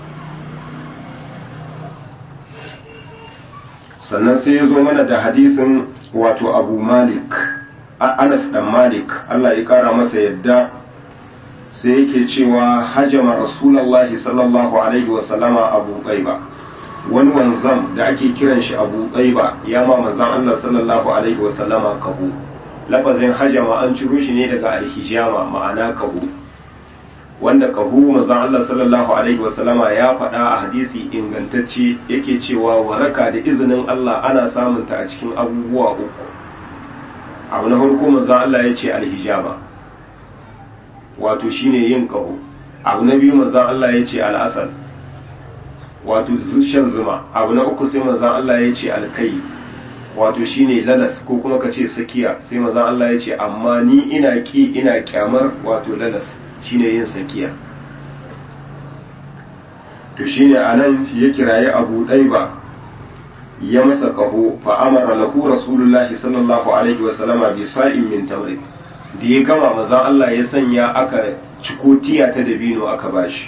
sannan sai ya zo mana da hadisin wato abu malik anas dan malik allah ya kara masa yadda sai yake cewa hajama rasulallahi sallallahu alaihi wasallama abu qaiba wani wanzam da ake kiran shi abu qaiba ya ma manzon allah sallallahu alaihi wasallama kahu lafazin hajama an ciro shi ne daga alhijama ma'ana kahu wanda kahu manzon Allah sallallahu alaihi wasallama ya faɗa a hadisi ingantacce yake cewa waraka da izinin Allah ana samun ta a cikin abubuwa uku abu na farko manzon Allah ya ce alhijama wato shine yin kahu abu na biyu manzon Allah ya ce al'asal wato shan zuma abu na uku sai manzon Allah ya ce alkai wato shine lalas ko kuma ka ce sakiya sai manzon Allah ya ce amma ni ina ki ina kyamar wato lalas shine yin sakiya to shine anan ya kiraye Abu Daiba ya masa kaho fa amara lahu rasulullahi sallallahu alaihi wasallama bi sa'in min tamri da ya gama manzon Allah ya sanya aka ciko tiya ta dabino aka bashi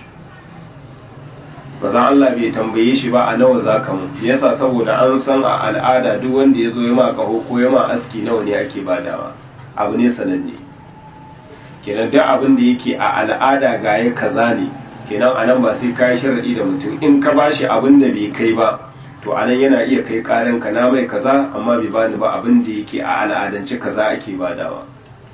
bazan Allah bai tambaye shi ba a nawa za ka mu yasa saboda an san a al'ada duk wanda ya zo ya ma kaho ko ya ma aski nawa ne ake badawa abu ne sananne kenan duk abin da yake a al'ada ga ya kaza ne kenan a nan ba sai ka yi sharaɗi da mutum in ka ba shi abin da bai kai ba to a nan yana iya kai ƙaran ka na mai kaza amma bai bani ba abin da yake a al'adance kaza ake badawa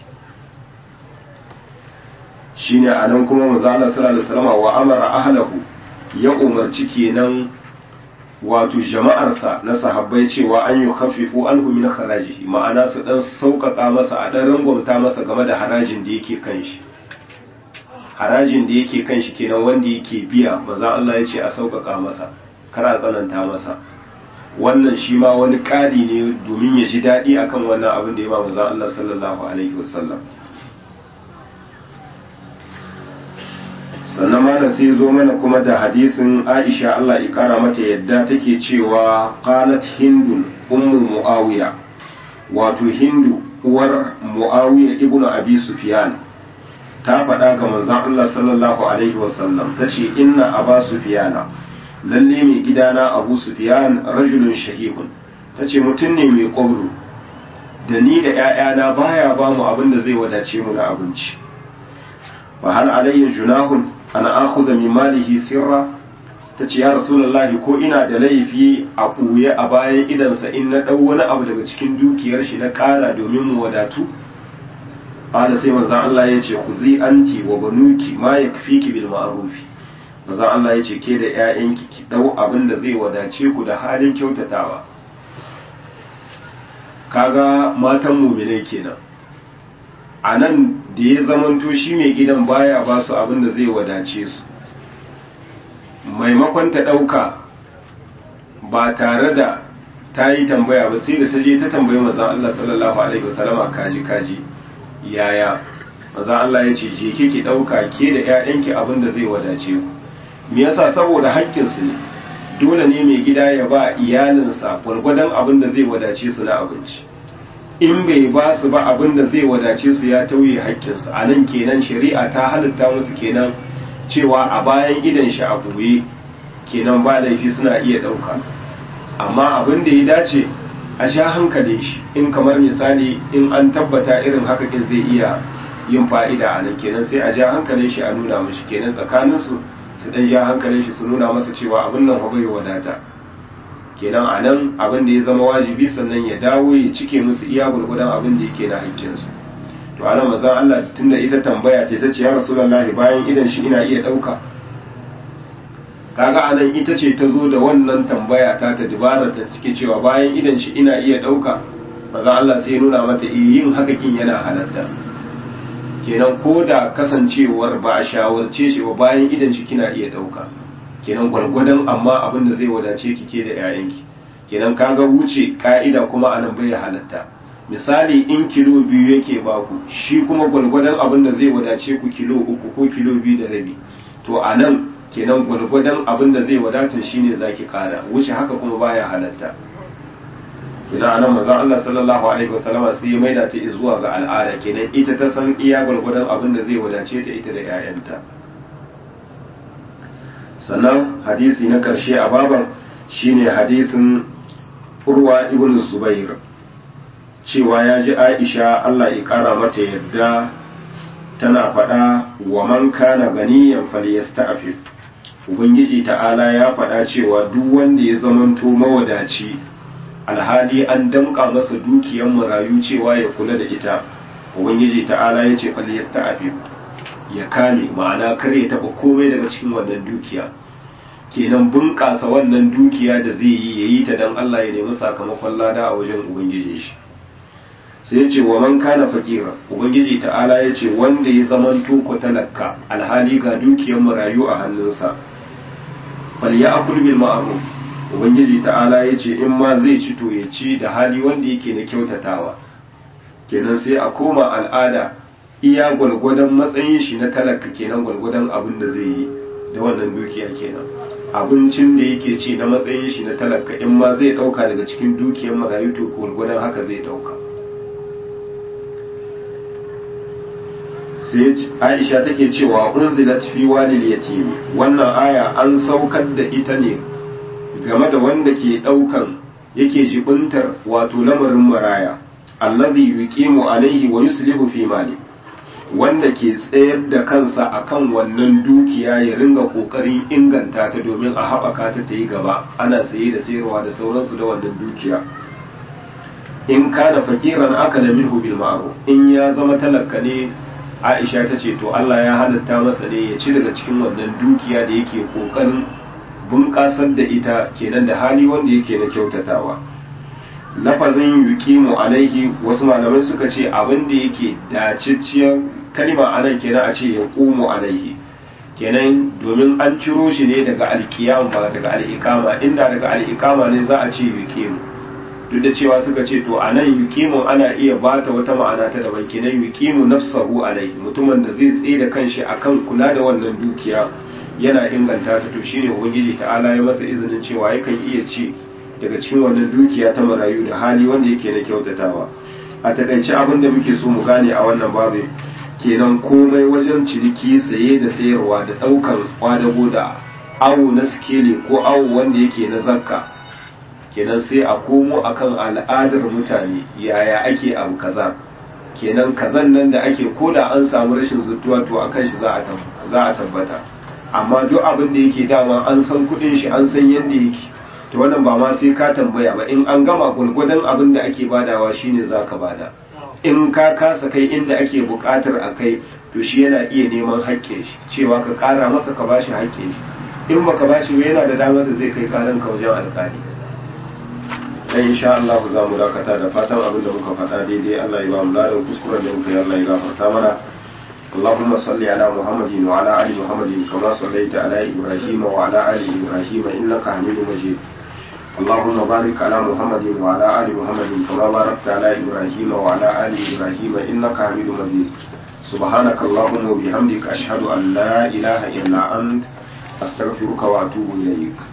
shine a nan kuma manzo sallallahu alaihi wasallam wa amara ahlahu ya umarci kenan wato jama'arsa na sahabbai cewa an yi kafifu an min harajihi ma'ana su dan sauƙaƙa masa a dan rangwamta masa game da harajin da yake kan shi harajin da yake kan shi kenan wanda yake biya maza Allah ya ce a sauƙaƙa masa kar a tsananta masa wannan shi ma wani ƙari ne domin ya ji daɗi akan wannan abin da ya ba maza Allah sallallahu alaihi wasallam sannan mana sai zo mana kuma da hadisin Aisha Allah ya kara mata yadda take cewa qalat hindun ummu muawiya wato hindu uwar muawiya ibnu abi sufyan ta faɗa ga manzon Allah sallallahu alaihi wasallam tace inna aba sufyana lalle mai gidana abu sufyan rajulun shahihun tace mutum ne mai kwabro da ni da ƴaƴana baya ba mu abin da zai wadace mu na abinci fa hal alayya junahun ana akuza min malihi sirra ta ce ya rasulullahi ko ina da laifi a ɓuye a bayan idansa in na ɗau wani abu daga cikin dukiyar shi na ƙara domin mu wadatu ƙala sai manzan Allah ya ce ku zi anti wa banuki ma ya fi ki bil ma'arufi manzan Allah ya ce ke da ‘ya'yanki ki ɗau abin da zai wadace ku da halin kyautatawa kaga matan muminai kenan a nan da ya zamanto shi mai gidan baya ba su abin da zai wadace su maimakon ta ɗauka ba tare da ta yi tambaya ba sai da ta je ta tambayi mazan Allah sallallahu alaihi wasallama kaji kaji yaya mazan Allah ya ce je ki ɗauka ke da 'ya'yanki abin da zai wadace ku me yasa saboda haƙƙinsu ne dole ne mai gida ya ba iyalinsa gwargwadon abin da zai wadace su na abinci in bai ba su ba abin da zai wadace su ya tauye haƙƙinsu a nan kenan shari'a ta halitta musu kenan cewa a bayan idan shi a buye kenan ba laifi suna iya ɗauka amma abin da ya dace a sha hankalin shi in kamar misali in an tabbata irin haka kin zai iya yin fa'ida a nan kenan sai a ja hankalin shi a nuna mashi kenan tsakaninsu su dan ja hankalin shi su nuna masa cewa abin nan bai wadata kenan a nan abin da ya zama wajibi sannan ya dawo ya cike musu iya gurgudan abin da yake na hakkinsu to ana mazan Allah tunda ita tambaya ce ta ce ya rasulullahi bayan idan shi ina iya ɗauka kaga anan ita ce ta zo da wannan tambaya ta ta dubara ta cike cewa bayan idan shi ina iya ɗauka mazan Allah sai nuna mata yin hakakin yana halatta kenan ko da kasancewar ba a shawarce shi ba bayan idan shi kina iya ɗauka kenan gwargwadon amma abin da zai wadace ki ke da 'ya'yanki kenan kaga wuce ka'ida kuma anan bai halatta misali in kilo biyu yake baku shi kuma gwargwadon abin da zai wadace ku kilo uku ko kilo biyu da rabi to anan kenan gwargwadon abin da zai wadata shine zaki kara wuce haka kuma baya halatta kenan anan manzon Allah sallallahu alaihi wasallama sai ya maida ta zuwa ga al'ada kenan ita ta san iya gwargwadon abin da zai wadace ta ita da 'ya'yanta sannan hadisi na karshe a baban shine hadisin urwa ibn zubair cewa ya ji aisha Allah ya kara mata yadda tana faɗa wa man kana ganiyan falyasta'fif ubangiji ta'ala ya faɗa cewa duk wanda ya zamanto mawadaci alhali an damƙa masa dukiyar marayu cewa ya kula da ita ubangiji ta'ala ya ce falyasta'fif ya kame ma'ana kar ya taɓa komai daga cikin wannan dukiya kenan bunƙasa wannan dukiya da zai yi ya yi ta don Allah ya nemi sakamakon lada a wajen ubangiji shi sai ya ce wa man kana fakira ubangiji ta'ala ya ce wanda ya zaman toko talaka alhali ga dukiyar marayu a hannunsa fal ya akul bil ma'ruf ubangiji ta'ala ya ce in ma zai ci to ya ci da hali wanda yake na kyautatawa kenan sai a koma al'ada iya gwalgwadon matsayin shi na talaka kenan gwalgwadon abin da zai yi da wannan dukiya kenan abincin da yake ci na matsayin shi na talaka in ma zai dauka daga cikin dukiyar marayu to gwalgwadon haka zai dauka sai aisha take cewa unzilat fi walil yatim wannan aya an saukar da ita ne game da wanda ke daukan yake jibintar wato lamarin maraya allazi yuqimu alaihi wa yuslihu fi mali wanda ke tsayar da kansa akan wannan dukiya ya ringa kokarin inganta ta domin a haɓaka ta ta yi gaba ana saye da sayarwa da sauransu da wannan dukiya in kana fakiran aka da minhu bil ma'ruf in ya zama talaka ne Aisha ta ce to Allah ya halatta masa ne ya ci daga cikin wannan dukiya da yake kokarin bunƙasar da ita kenan da hali wanda yake na kyautatawa lafazin yuqimu alaihi wasu malamai suka ce abin da yake dacicciyar kalima anan kenan a ce ya qumu alaihi kenan domin an ciro shi ne daga alkiyam ba daga al'ikama inda daga al'ikama ne za a ce yuqimu duk da cewa suka ce to anan yuqimu ana iya bata wata ma'ana ta daban kenan yuqimu nafsahu alaihi mutumin da zai tsaye da kanshi akan kula da wannan dukiya yana inganta ta to shine ubangiji ta'ala ya masa izinin cewa yakan iya ci daga cikin wannan dukiya ta marayu da hali wanda yake na kyautatawa a takaice abin da muke so mu gane a wannan babu kenan komai wajen ciniki saye da sayarwa da ɗaukar kwadago da awo na sikeli ko awo wanda yake na zakka kenan sai a komo akan al'adar mutane yaya ake abu kaza kenan kazan nan da ake koda an samu rashin zuttuwa to akan shi za a tabbata amma duk abin da yake dama an san kudin shi an san yadda yake to wannan ba ma sai ka tambaya ba in an gama gulgudan abin da ake badawa shine zaka bada in ka kasa kai inda ake bukatar a kai to shi yana iya neman haƙƙin shi cewa ka ƙara masa ka bashi haƙƙin shi in baka bashi ba yana da damar da zai kai ƙaran ka wajen alƙali dan insha Allah za mu dakata da fatan abin da muka faɗa daidai Allah ya ba mu ladan kuskuren da muka yi Allah ya gafarta mana اللهم صل على محمد وعلى ال محمد كما صليت على ابراهيم وعلى ال ابراهيم انك حميد مجيد اللهم بارك على محمد وعلى ال محمد كما باركت على ابراهيم وعلى ال ابراهيم انك حميد مجيد سبحانك اللهم وبحمدك اشهد ان لا اله الا انت استغفرك واتوب اليك